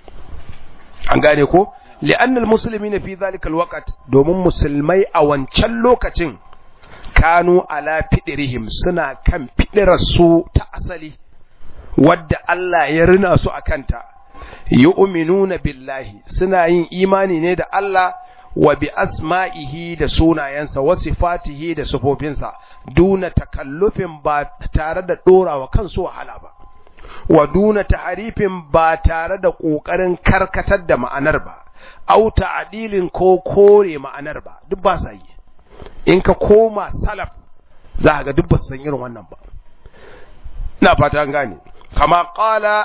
an gane ko li'annal muslimina fi zalika alwaqt domin musulmai a wancan lokacin kanu ala fidirihim suna kan fidirar su ta asali wadda Allah ya rina su akanta yu'minuna billahi suna yin imani ne da Allah wa bi asma'ihi da sunayensa wa sifatihi da sifofinsa duna takallufin ba tare da dorawa kansu wahala ba wa duna taharifin ba tare da ƙoƙarin karkatar da ma'anar ba, au ta'adilin ko kore ma'anar ba, duk ba sa yi. In ka koma salaf za ga duk ba su san irin wannan ba. Ina fata an gane. Kama ƙala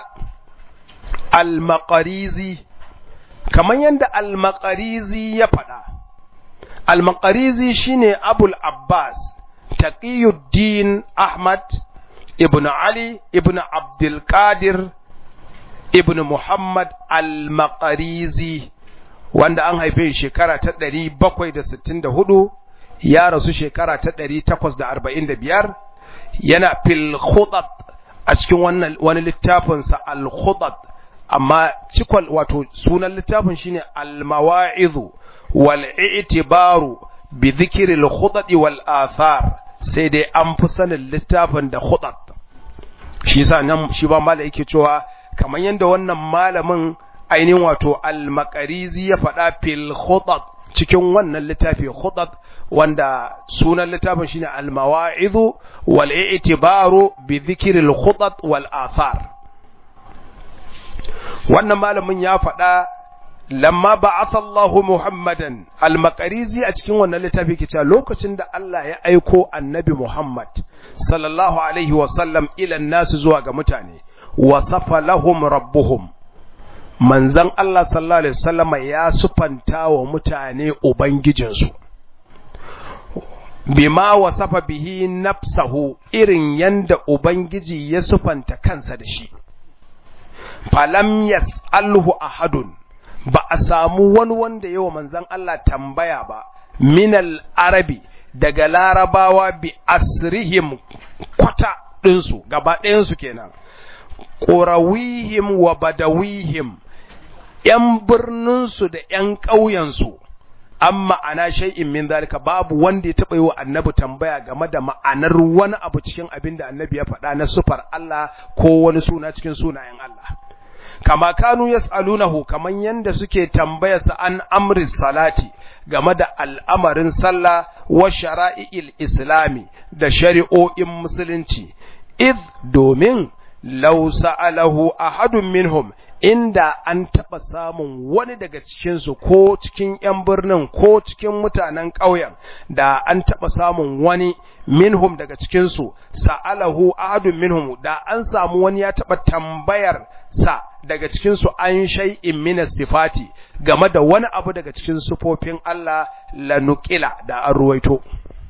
al-maqarizi, kamar yadda al-maqarizi ya faɗa. Al-maqarizi shine Abul Abbas, Taqiyuddin Ahmad ibn Ali ibn Abdul Qadir ibn Muhammad al-Maqarizi wanda an haife shekara ta 764 ya rasu shekara ta 845 yana fil khutat a cikin wannan wani littafin sa al khutat amma cikon wato sunan littafin shine al mawa'izu wal i'tibaru bi dhikri al khutat wal athar sai dai an fi sanin littafin da khutat shi yasa nan shi ba malai yake cewa kamar yanda wannan malamin ainihin wato al-maqarizi ya faɗa fil khutat cikin wannan littafi khutat wanda sunan littafin shine al-mawa'izu wal i'tibaru bi dhikri al-khutat wal athar wannan malamin ya faɗa lamma ba'atha Allah Muhammadan al-maqarizi a cikin wannan littafi ke cewa lokacin da Allah ya aiko annabi Muhammad sallallahu alaihi wa sallam ila nasu zuwa ga mutane wasafa lahum rabbuhum manzan Allah sallallahu Alaihi wasallama ya sufanta wa mutane Ubangijinsu, bima wasafa bihi nafsahu irin yanda Ubangiji ya sufanta kansa da shi. Falam yas'alhu ahadun ba a samu wani wanda yawa manzan Allah tambaya ba, minal arabi daga larabawa bi asrihim kwata ɗinsu, gaba ɗayansu kenan. ƙorawihim wa badawihim ‘yan birninsu da ‘yan ƙauyensu, an ma'ana shay'in min zalika babu wanda ya taɓa yi wa annabi tambaya game da ma'anar wani abu cikin abin da annabi ya faɗa na sufar Allah ko wani suna cikin sunayen Allah. Kama kanu yas'alunahu kaman yanda suke tambayarsa an amri salati game da al'amarin sallah wa shara'i'il islami da shari'o'in musulunci, id domin lau sa'alahu ahadun minhum inda an taɓa samun wani daga cikinsu ko cikin ‘yan birnin ko cikin mutanen ƙauyen da an taɓa samun wani minhum daga cikinsu sa'alahu ahadun minhum da an samu wani ya taɓa tambayar sa daga cikinsu an shay'in min sifati game da wani abu daga cikin sufofin Allah lanukila da an ruwaito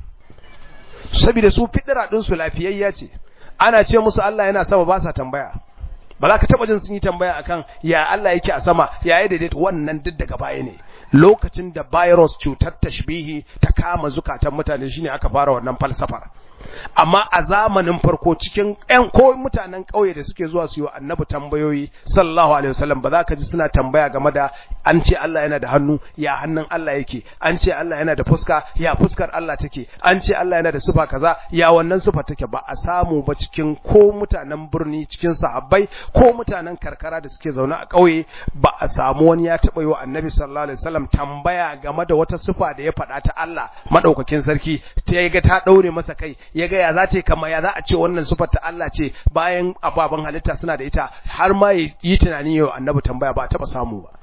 saboda su fidira ɗinsu lafiyayya ce ana ce musu Allah yana sama ba sa tambaya ba za ka taba jin sun yi tambaya akan ya Allah yake a sama ya yi daidaita wannan duk daga baya ne lokacin da virus cutar tashbihi ta kama zukatan mutane shine aka fara wannan falsafar amma a zamanin farko cikin ƴan ko mutanen ƙauye da suke zuwa su yi wa annabi tambayoyi sallallahu alaihi wasallam ba za ka ji suna tambaya game da an ce Allah yana da hannu ya hannun Allah yake an ce Allah yana da fuska ya fuskar Allah take an ce Allah yana da sufa kaza ya wannan sufa take ba a samu ba cikin ko mutanen birni cikin sahabbai ko mutanen karkara da suke zaune a ƙauye ba a samu wani ya taɓa yi wa annabi sallallahu alaihi wasallam tambaya game da wata sufa da ya faɗa ta Allah madaukakin sarki ta ga ta ɗaure masa kai ya ga ya za ta kama ya za a ce wannan sufar ta Allah ce bayan ababen halitta suna da ita har ma yi tunani yau annabi tambaya ba taɓa samu ba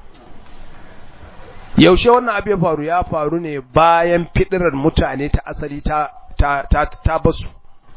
yaushe wannan abu ya faru ya faru ne bayan fidirar mutane ta asali ta ta ta, ta basu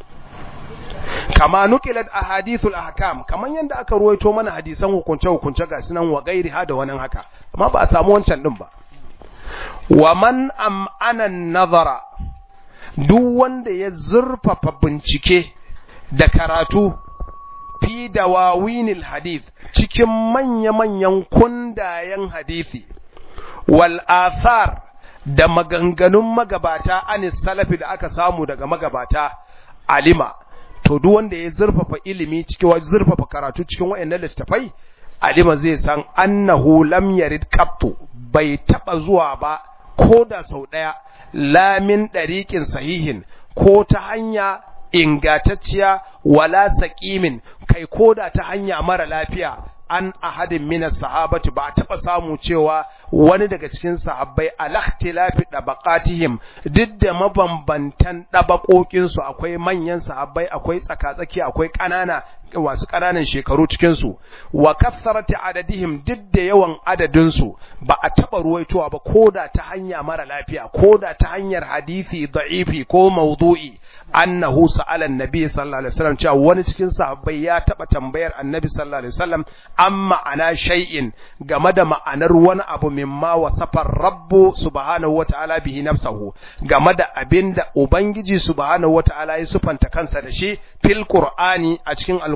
kama nukilat ahadithul ahkam kaman yanda aka ruwaito mana hadisan hukunce hukunce ga sunan wa gairi ha da wani haka amma ba a samu wancan din ba wa man am'ana nazara duk wanda ya zurfafa bincike da karatu fi dawawinil hadith cikin manya-manyan kundayen hadisi wal athar da maganganun magabata anis salafi da aka samu daga magabata alima to duk wanda ya zurfafa ilimi cikin zurfafa karatu cikin wayannan littafai alima zai san annahu lam yarid qattu bai taba zuwa ba ko da sau daya lamin dariqin sahihin ko ta hanya ingatacciya wala saqimin kai koda ta hanya mara lafiya an ahadin minas sahabati ba taɓa samu cewa wani daga cikin sahabbai alakhtilafi dabaqatihim duk da mabambantan dabakokin su akwai manyan sahabbai akwai tsakatsaki akwai ƙanana wasu ƙananan shekaru cikin su wa kasarati adadihim duk da yawan adadin su ba a taɓa ruwaitowa ba koda ta hanya mara lafiya koda ta hanyar hadisi da'ifi ko mawdu'i annahu sa'ala annabi sallallahu alaihi wasallam cewa wani cikin sahabbai ya taɓa tambayar annabi sallallahu alaihi wasallam an ma'ana shay'in game da ma'anar wani abu mimma wasafar rabbu subhanahu wata'ala bihi nafsahu game da abinda ubangiji subhanahu wata'ala ya sufanta kansa da shi fil qur'ani a cikin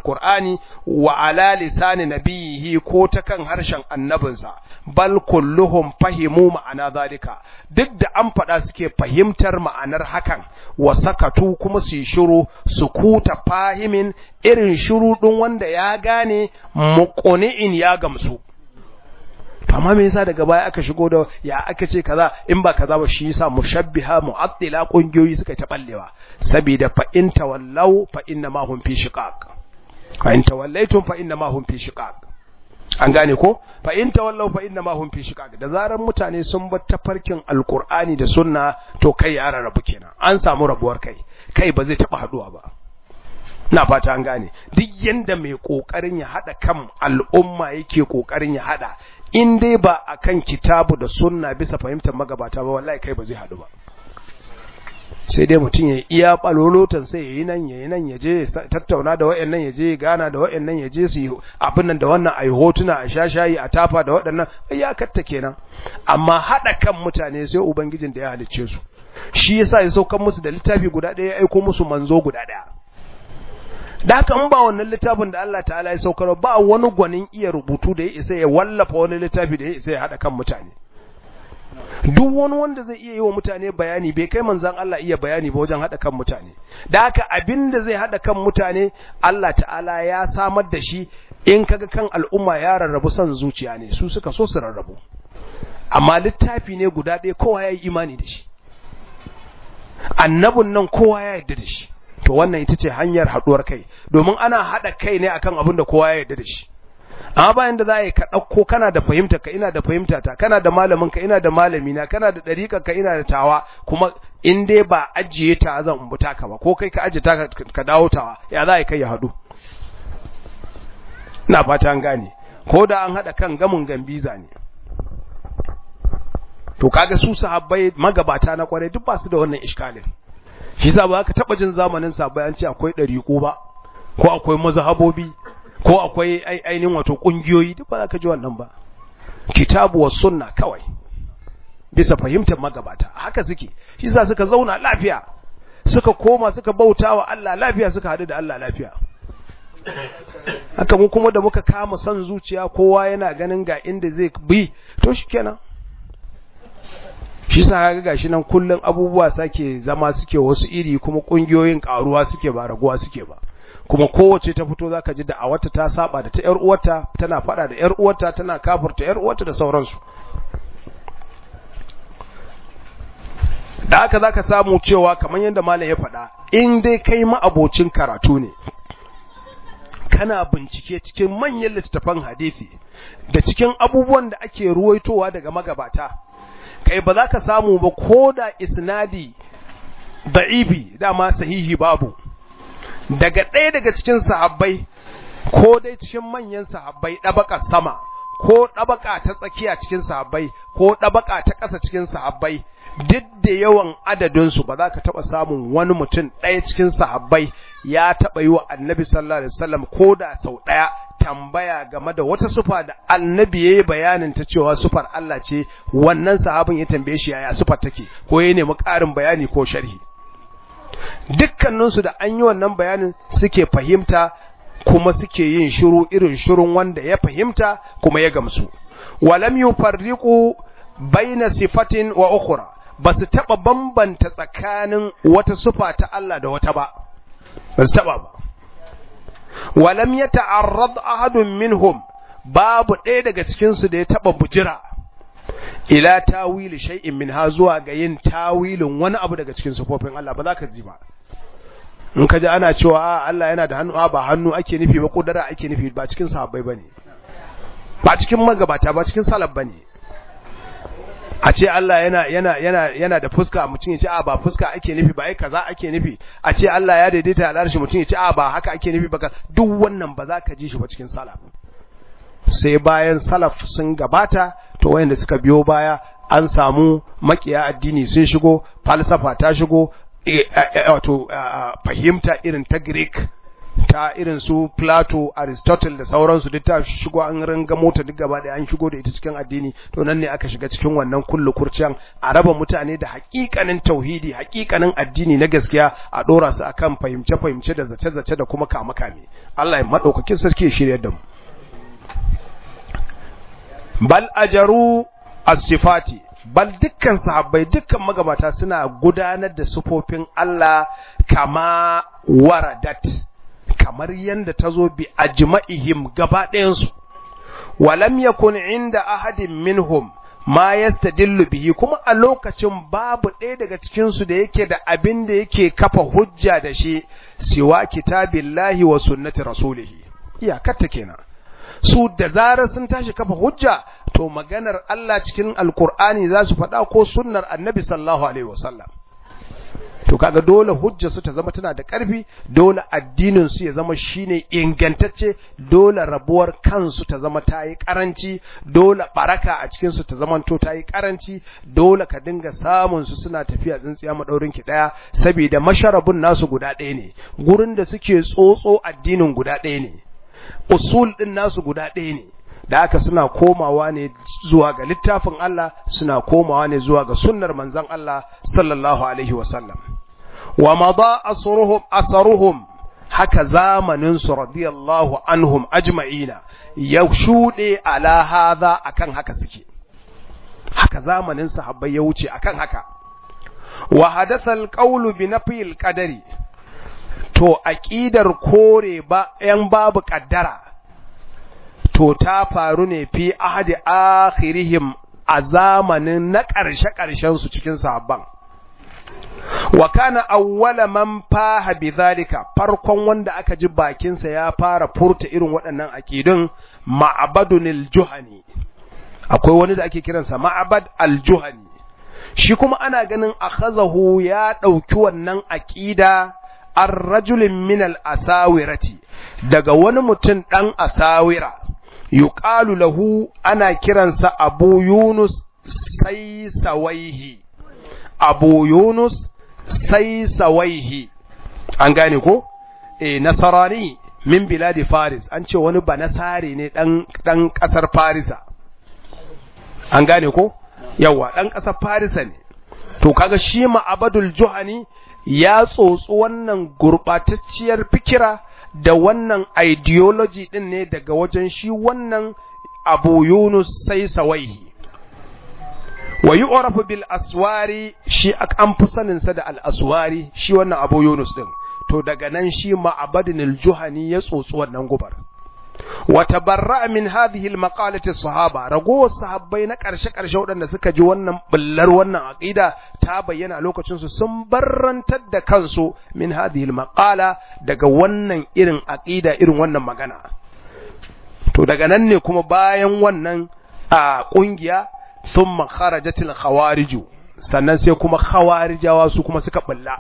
alqur'ani wa ala lisani nabiyihi ko ta kan harshen annabinsa bal kulluhum fahimu ma'ana zalika duk da an faɗa suke fahimtar ma'anar hakan wa sakatu kuma su yi shiru su kuta fahimin irin shiru ɗin wanda ya gane muqni'in ya gamsu amma me yasa daga baya aka shigo da ya aka ce kaza in ba kaza ba shi yasa mushabbiha mu'attila kungiyoyi suka ta ballewa saboda fa in tawallau fa inna ma hum fi shiqaq fa in tawallaitum fa inna ma hum fi shiqaq an gane ko fa in tawallau fa inna ma hum fi shiqaq da zaran mutane sun bar tafarkin alqur'ani da sunna to kai ya rarrabu kenan an samu rabuwar kai kai ba zai taba haduwa ba na fata an gane duk yanda mai kokarin ya hada kan al'umma yake kokarin ya hada in dai ba akan kitabu da sunna bisa fahimtar magabata ba wallahi kai ba zai hadu ba sai dai mutum ya iya balolotan sai yayi nan yayi nan ya je tattauna da wayannan ya je gana da wayannan ya je su yi abin nan da wannan ayi hotuna a shashayi a tafa da waɗannan ya katta kenan amma hada kan mutane sai ubangijin da ya halicce su shi yasa ya saukan musu da littafi guda ɗaya ya aiko musu manzo guda ɗaya da haka in ba wannan littafin da Allah ta'ala ya saukar ba wani gwanin iya rubutu da ya isa ya wallafa wani littafi da ya isa ya hada kan mutane duk wani wanda zai iya yi wa mutane bayani bai kai manzan Allah iya bayani ba wajen hada kan mutane da haka abin da zai hada kan mutane Allah ta'ala ya samar da shi in kaga kan al'umma ya rarrabu son zuciya ne su suka so su rarrabu amma littafi ne guda ɗaya kowa ya yi imani da shi annabun nan kowa ya yarda da shi to wannan ita ce hanyar haɗuwar kai domin ana haɗa kai ne akan abin da kowa ya yarda da shi amma bayan da za a yi ka ɗauko kana da fahimta ka ina da fahimta ta kana da malamin ka ina da malami na kana da ɗariƙa ka ina da tawa kuma in dai ba ajiye ta zan umbuta ka ba ko kai ka ajiye ta ka dawo tawa ya za a yi kai ya haɗu ina fata an gane ko da an haɗa kan gamin gambiza ne to kaga su sahabbai magabata na kwarai duk ba su da wannan iskalin shi yasa ba ka taba jin zamanin sahabbai an ce akwai dariƙo ba ko akwai mazhabobi ko akwai ainihin wato kungiyoyi duk ba za ka ji wannan ba kitabu was sunna kawai bisa fahimtar magabata haka suke shi yasa suka zauna lafiya suka koma suka bautawa Allah lafiya suka hadu da Allah lafiya haka mu kuma da muka kama son zuciya kowa yana ganin ga inda zai bi to shikenan shi sa ga gashi nan kullun abubuwa sake zama suke wasu iri kuma kungiyoyin karuwa suke ba raguwa suke ba kuma kowace ta fito zaka ji da a wata ta saba da ta yar uwarta tana fada da yar uwarta tana kafirta yar uwarta da sauransu da haka zaka samu cewa kamar yadda malam ya faɗa in dai kai ma abocin karatu ne kana bincike cikin manyan littattafan hadisi da cikin abubuwan da ake ruwaitowa daga magabata kai ba za ka samu ba ko da isnadi da'ibi dama sahihi babu daga ɗaya daga cikin sahabbai ko dai cikin manyan sahabbai ɗabaka sama ko ɗabaka ta tsakiya cikin sahabbai ko ɗabaka ta ƙasa cikin sahabbai duk da yawan adadinsu ba za ka taɓa samun wani mutum ɗaya cikin sahabbai ya taɓa yi wa annabi sallallahu alaihi wasallam ko da sau ɗaya tambaya game da wata sufa da annabi ya yi bayanin ta cewa sufar Allah ce wannan sahabin ya tambaye shi yaya sufar take ko ya nemi ƙarin bayani ko sharhi dukkaninsu da an yi wannan bayanin suke fahimta kuma suke yin shiru irin shirun wanda ya fahimta kuma ya gamsu walam yufarriqu baina sifatin wa ukhra ba su taɓa bambanta tsakanin wata sufa ta Allah da wata ba ba su taɓa ba walam ya ta'arrad ahadun minhum babu ɗaya daga cikinsu da ya taɓa bujira ila tawili shay'in min ha zuwa ga yin tawilin wani abu daga cikin sufofin Allah ba za ka ji ba in ka ji ana cewa Allah yana da hannu ba hannu ake nufi ba kudura ake nufi ba cikin sahabbai bane ba cikin magabata ba cikin salaf bane a ce Allah yana yana yana yana da fuska mutum ya ce a ba fuska ake nufi ba ai kaza ake nufi a ce Allah ya daidaita al'arshi mutum ya ce a ba haka ake nufi ba duk wannan ba za ka ji shi ba cikin salaf sai bayan salaf sun gabata to wayanda suka biyo baya an samu makiya addini sun shigo falsafa ta shigo wato fahimta irin ta Greek ta irin su Plato, Aristotle da sauransu duk ta shigo an ringa mota duk gaba ɗaya an shigo da ita cikin addini to nan ne aka shiga cikin wannan kullu kurciyan a raba mutane da haƙiƙanin tauhidi haƙiƙanin addini na gaskiya a ɗora su akan fahimce fahimce da zace zace da kuma kama kame Allah ya madaukakin sarki ya shirye da mu bal ajaru as-sifati bal dukkan sahabbai dukkan magabata suna gudanar da sufofin Allah kama waradat kamar yanda tazo bi ajma'ihim gaba ɗayansu walam yakun inda ahadin minhum ma yastadillu bihi kuma a lokacin babu ɗaya daga cikin su da yake da abin da yake kafa hujja da shi siwa kitabillahi wa sunnati rasulihi iyakar ta kenan su da zarar sun tashi kafa hujja to maganar Allah cikin alkur'ani za su faɗa ko sunnar annabi sallallahu alaihi wasallam to kaga dole hujja su ta zama tana da ƙarfi dole addinin su ya zama shine ingantacce dole rabuwar kansu ta zama ta yi karanci dole baraka a cikin su ta zama to ta yi karanci dole ka dinga samun su suna tafiya tsintsiya madaurin ki daya saboda masharabun nasu guda ɗaya ne gurin da suke tsotso addinin guda ɗaya ne usul din nasu guda ɗaya ne da aka suna komawa ne zuwa ga littafin Allah suna komawa ne zuwa ga sunnar manzon Allah sallallahu alaihi wasallam wa mada asruhum asaruhum haka zamanin su radiyallahu anhum ajma'ina ya shude ala hadha akan haka suke haka zamanin sahabbai ya wuce akan haka wa hadatha alqawlu bi nafyi alqadari to aqidar kore ba yan babu kaddara to ta faru ne fi ahadi akhirihim a zamanin na ƙarshe su cikin sahabban wa kana awwala man faha bidhalika farkon wanda aka ji bakinsa ya fara furta irin waɗannan aqidun ma'abadun al-juhani akwai wani da ake kiransa ma'abad al-juhani shi kuma ana ganin akhazahu ya dauki wannan aqida ar-rajulin min al-asawirati daga wani mutum dan asawira yuqalu lahu ana kiransa abu yunus sai sawaihi abu yunus sai sawaihi an gane ko eh nasarani min biladi faris an ce wani ba nasare ne dan dan kasar farisa an gane ko yawa dan kasar farisa ne to kaga shi ma'abadul juhani ya tsotsi wannan gurbatacciyar fikira da wannan ideology din ne daga wajen shi wannan abu yunus sai sawaihi wa yu'rafu bil aswari shi an fi sanin sa da al aswari shi wannan abu yunus din to daga nan shi ma'abadin al juhani ya tsotsi wannan gubar wa tabarra'a min hadhihi al maqalati sahaba ragowar sahabbai na karshe karshe waɗanda suka ji wannan bullar wannan aqida ta bayyana lokacin su sun barrantar da kansu min hadhihi al maqala daga wannan irin aqida irin wannan magana to daga nan ne kuma bayan wannan a kungiya thumma kharajatil khawariju sannan sai kuma khawarijawa su kuma suka bulla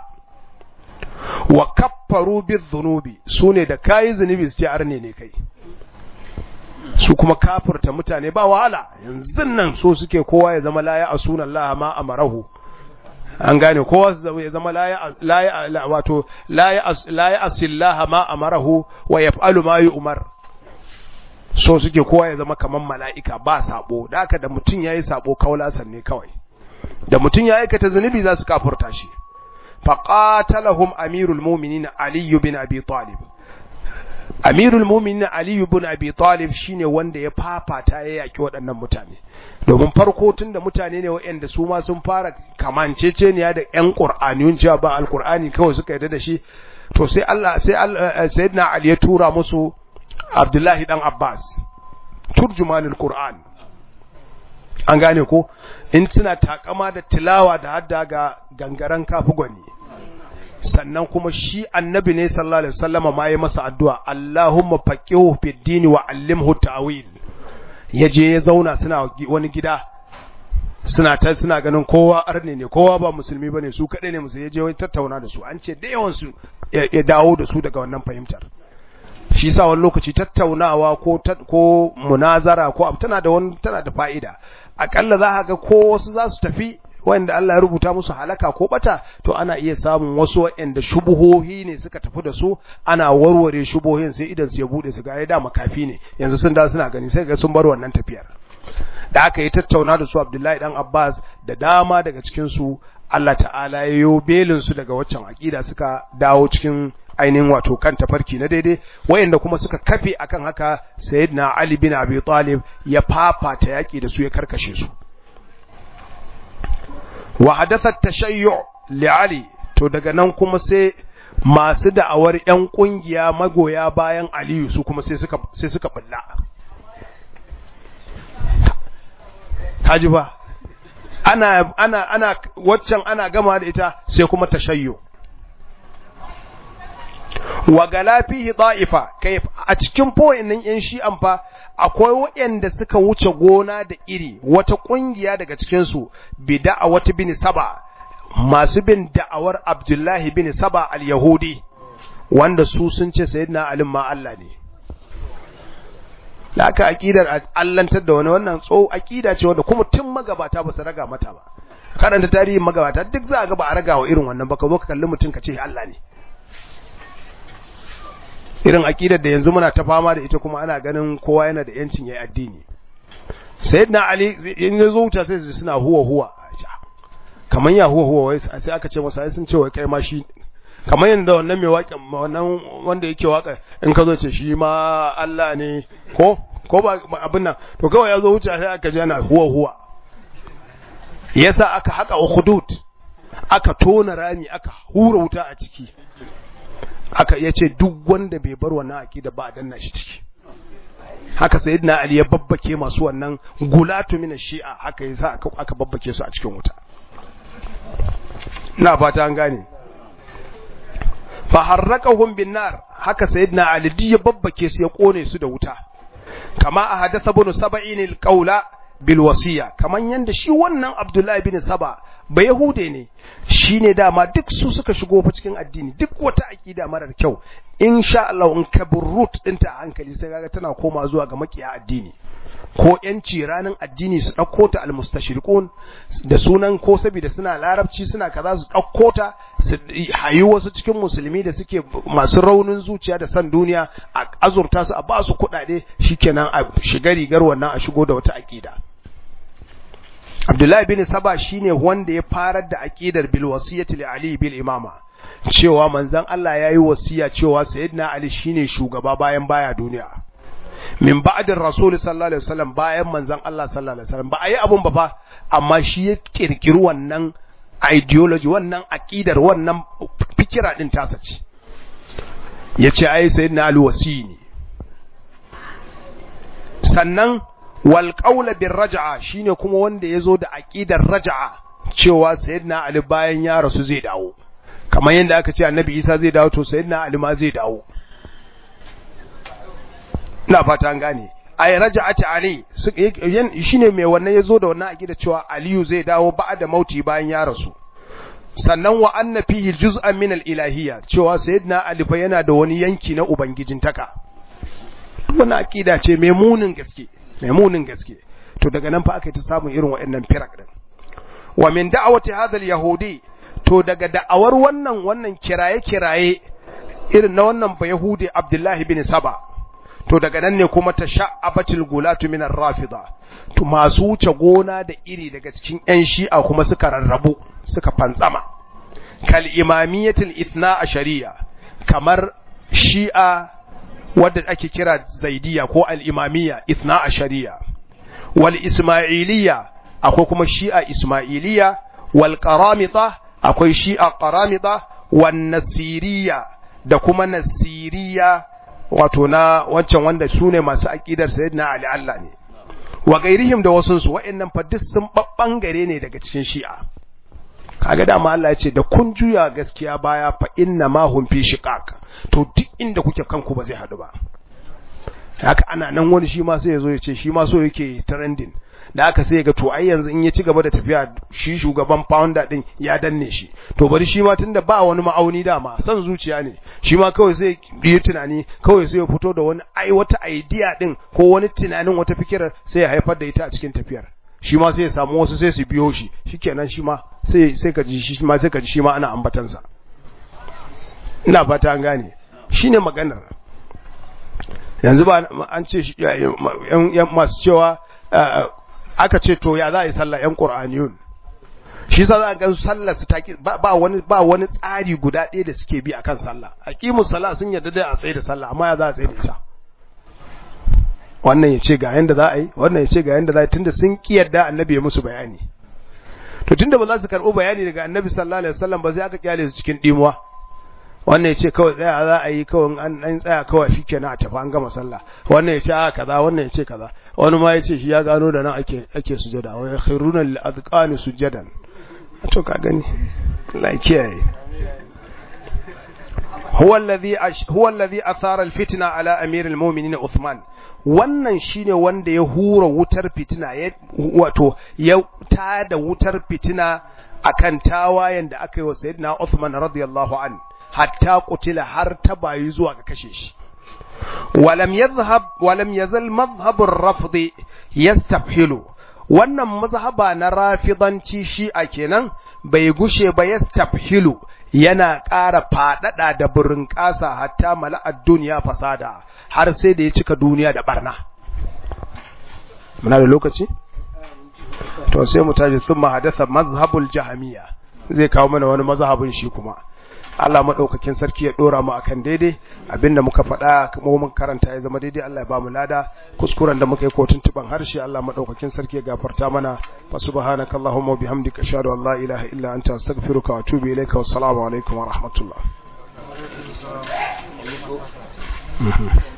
wa kaffaru bizzunubi sune da kai zunubi su ce arne ne kai su kuma kafirta mutane ba wahala yanzu nan so suke kowa ya zama la ya asuna Allah ma amarahu an gane kowa ya zama la ya la wato la ya la ya asillah ma amarahu wa yaf'alu ma yu'mar so suke kowa ya zama kaman mala'ika ba sabo da haka da mutun yayi sabo kaulasan ne kawai da mutun ya aikata zunubi za su kafirta shi faqatalahum amirul mu'minin ali bin abi talib amirul mu'minin ali ibn abi talib shine wanda ya fafata ya yaki waɗannan mutane domin farko tunda mutane ne waɗanda su ma sun fara kamanceceniya da ƴan qur'aniyun cewa ba alqur'ani kawai suka yarda da shi to sai Allah sai sayyidina ali ya tura musu abdullahi dan abbas turjumanul qur'an an gane ko in suna takama da tilawa da hadda ga gangaren kafi gwani sannan kuma shi annabi ne sallallahu alaihi wasallama ma ya masa addu'a Allahumma faqihu fid dini wa allimhu ta'wil yaje ya zauna suna wani gida suna ta suna ganin kowa arne ne kowa ba musulmi bane su kadai ne musulmi yaje wani tattauna da su an ce da yawan su ya dawo da su daga wannan fahimtar shi sa wani lokaci tattaunawa ko ko munazara ko tana da wani tana da fa'ida akalla za ka ga ko wasu za su tafi wanda Allah ya rubuta musu halaka ko bata to ana iya samun wasu wanda shubuhohi ne suka tafi da su ana warware shubuhohin sai idan su ya bude su ga ai da makafi ne yanzu sun da suna gani sai ga sun bar wannan tafiyar da aka yi tattauna da su Abdullahi dan Abbas da dama daga cikin su Allah ta'ala ya yo belin su daga waccan aqida suka dawo cikin ainihin wato kan tafarki na daidai wayanda kuma suka kafe akan haka sayyidina Ali bin Abi Talib ya fafata yaki da su ya karkashe su wa hadatha tashayyu li Ali to daga nan kuma sai masu da'awar yan kungiya magoya bayan Aliyu su kuma sai suka sai suka bulla kaji ba ana ana ana waccan ana gama da ita sai kuma tashayyu wa gala fihi da'ifa kai a cikin fo'innan yan shi'an fa akwai waɗanda suka wuce gona da iri wata kungiya daga cikin su bid'a wata bin saba masu bin da'awar Abdullahi bin Saba al-Yahudi wanda su sun ce sayyidina Ali ma Allah ne da aka aqidar allantar da wani wannan tso aqida ce wanda kuma tun magabata ba su raga mata ba karanta tarihin magabata duk za a ga ba a raga wa irin wannan ba ka zo ka kalli mutum ka ce Allah ne irin aqidar da yanzu muna ta fama da ita kuma ana ganin kowa yana da yancin yayi addini sayyidina ali in ya zo wuta sai su suna huwa huwa kaman ya huwa huwa wai sai aka ce masa sun ce wai kai ma shi kamar yadda wannan mai waƙin wannan wanda yake waƙa in ka zo ce shi ma Allah ne ko ko ba abin nan to kawai ya zo wuce sai aka ji yana huwa huwa yasa aka haka ukhdud aka tona rami aka hura wuta a ciki aka yace duk wanda bai bar wannan akida ba a danna shi ciki haka sayyidina ali ya babbake masu wannan gulatu min shi'a haka yasa aka aka babbake su a cikin wuta ina fata an gane fa harraqahum bin nar haka sayyidina ali duk ya babbake su ya kone su da wuta kama a hadatha ibn sab'in al-qawla bil wasiya kaman yanda shi wannan abdullahi bin saba ba yahude ne shine dama duk su suka shigo fa cikin addini duk wata akida marar kyau insha Allah in ka root dinta a hankali sai kaga tana koma zuwa ga makiya addini ko yanci ranar addini su ɗauko ta almustashriqun da sunan ko saboda suna larabci suna kaza su ɗauko ta su hayi wasu cikin musulmi da suke masu raunin zuciya da san duniya a azurta su a ba su kuɗaɗe shikenan a shiga rigar wannan a shigo da wata aƙida Abdullahi bin Saba shine wanda ya farar da aqidar bil wasiyati li Ali bil imama cewa manzon Allah yayi wasiya cewa sayyidina Ali shine shugaba bayan baya duniya min ba'din rasul sallallahu alaihi wasallam bayan manzon Allah sallallahu alaihi wasallam ba a yi abun ba fa amma shi ya kirkiri wannan ideology wannan aqidar wannan fikira din tasa ce yace ai sayyidina Ali wasini sannan wal qawla bir raj'a shine kuma wanda yazo da aqidar raj'a cewa sayyidina Ali bayan ya rasu zai dawo kamar yadda aka ce annabi Isa zai dawo to sayyidina Ali ma zai dawo ina fata an gane ay raja'ati ali shine mai wannan yazo da wannan akida cewa aliyu zai dawo ba'da mauti bayan ya rasu sannan wa anna fihi juz'an min al-ilahiyya cewa sayyidina ali fa yana da wani yanki na ubangijintaka wannan akida ce mai munin gaske mai munin gaske to daga nan fa aka yi ta samun irin waɗannan firak din wa min da'awati hadha al-yahudi to daga da'awar wannan wannan kiraye kiraye irin na wannan ba yahudi abdullahi bin saba to daga nan ne kuma ta sha'abatul gulatu min ar-rafida to masu wuce gona da iri daga cikin ƴan shi'a kuma suka rarrabu suka fantsama kal imamiyatul ithna ashariya kamar shi'a wadda ake kira zaidiya ko al-imamiyya ithna ashariya wal ismailiyya akwai kuma shi'a ismailiyya wal qaramita akwai shi'a qaramita wan nasiriyya da kuma nasiriyya wato na wancan wanda su ne masu aƙidar sayyidina Ali Allah ne wa gairihim da wasu su wa'annan fa duk sun babbangare ne daga cikin shi'a kaga dama Allah ya ce da kun juya gaskiya baya fa inna ma hum fi shiqaq to duk inda kuke kanku ba zai hadu ba haka ana nan wani shi ma sai ya zo ya ce shi ma so yake trending da aka sai ga to ai yanzu in ya ci gaba da tafiya shi shugaban founder din ya danne shi to bari shi ma tunda ba wani ma'auni dama san zuciya ne shi ma kawai sai yi tunani kawai sai ya fito da wani ai wata idea din ko wani tunanin wata fikirar sai ya haifar da ita a cikin tafiyar shi ma sai ya samu wasu sai su biyo shi shikenan shi ma sai sai ka ji shi ma sai ka ji shi ma ana ambatansa ina fata an gane shine maganar yanzu ba an ce yan masu cewa aka ce to ya za a yi sallah yan qur'aniyun shi sa za a gan sallar su taki ba wani ba wani tsari guda ɗaya da suke bi akan sallah aqimus sala sun yarda da a tsaye da sallah amma ya za a tsaye da ita wannan ya ce ga yanda za a yi wannan ya ce ga yanda za a yi tunda sun ki yarda annabi ya musu bayani to tunda ba za su karɓi bayani daga annabi sallallahu alaihi wasallam ba sai aka kyale su cikin dimuwa wannan ya ce kawai tsaya za a yi kawai an an tsaya kawai shikenan a tafi an gama sallah wannan ya ce a kaza wannan ya ce kaza wani ma ya ce shi ya gano da nan ake ake sujada wa yakhruna lil azqani sujadan to ka gani la kiyaye huwa alladhi huwa alladhi athara alfitna ala amir almu'minin Uthman wannan shine wanda ya hura wutar fitina ya wato ya tada wutar fitina akan tawayen da aka yi wa sayyidina Uthman radiyallahu an hatta qutila har ta bayi zuwa ga kashe shi ولم يذهب ولم يزل مذهب الرفض يستفحل wannan mazhaba na rafidanci shi a kenan bai gushe ba yastafhilu yana ƙara faɗaɗa da burin ƙasa hatta mala'ad duniya fasada har sai da ya cika duniya da barna muna da lokaci to sai mu tashi sun hadatha mazhabul jahamiya zai kawo mana wani mazhabin shi kuma Allah madaukakin sarki ya dora mu akan daidai abinda muka faɗa kuma mun karanta ya zama daidai Allah ya ba mu lada kuskuren da muka yi ko tuntuban harshe Allah madaukakin sarki ya gafarta mana fa subhanakallahumma bihamdika ashhadu an la ilaha illa anta astaghfiruka wa atubu ilayka wassalamu alaikum wa rahmatullah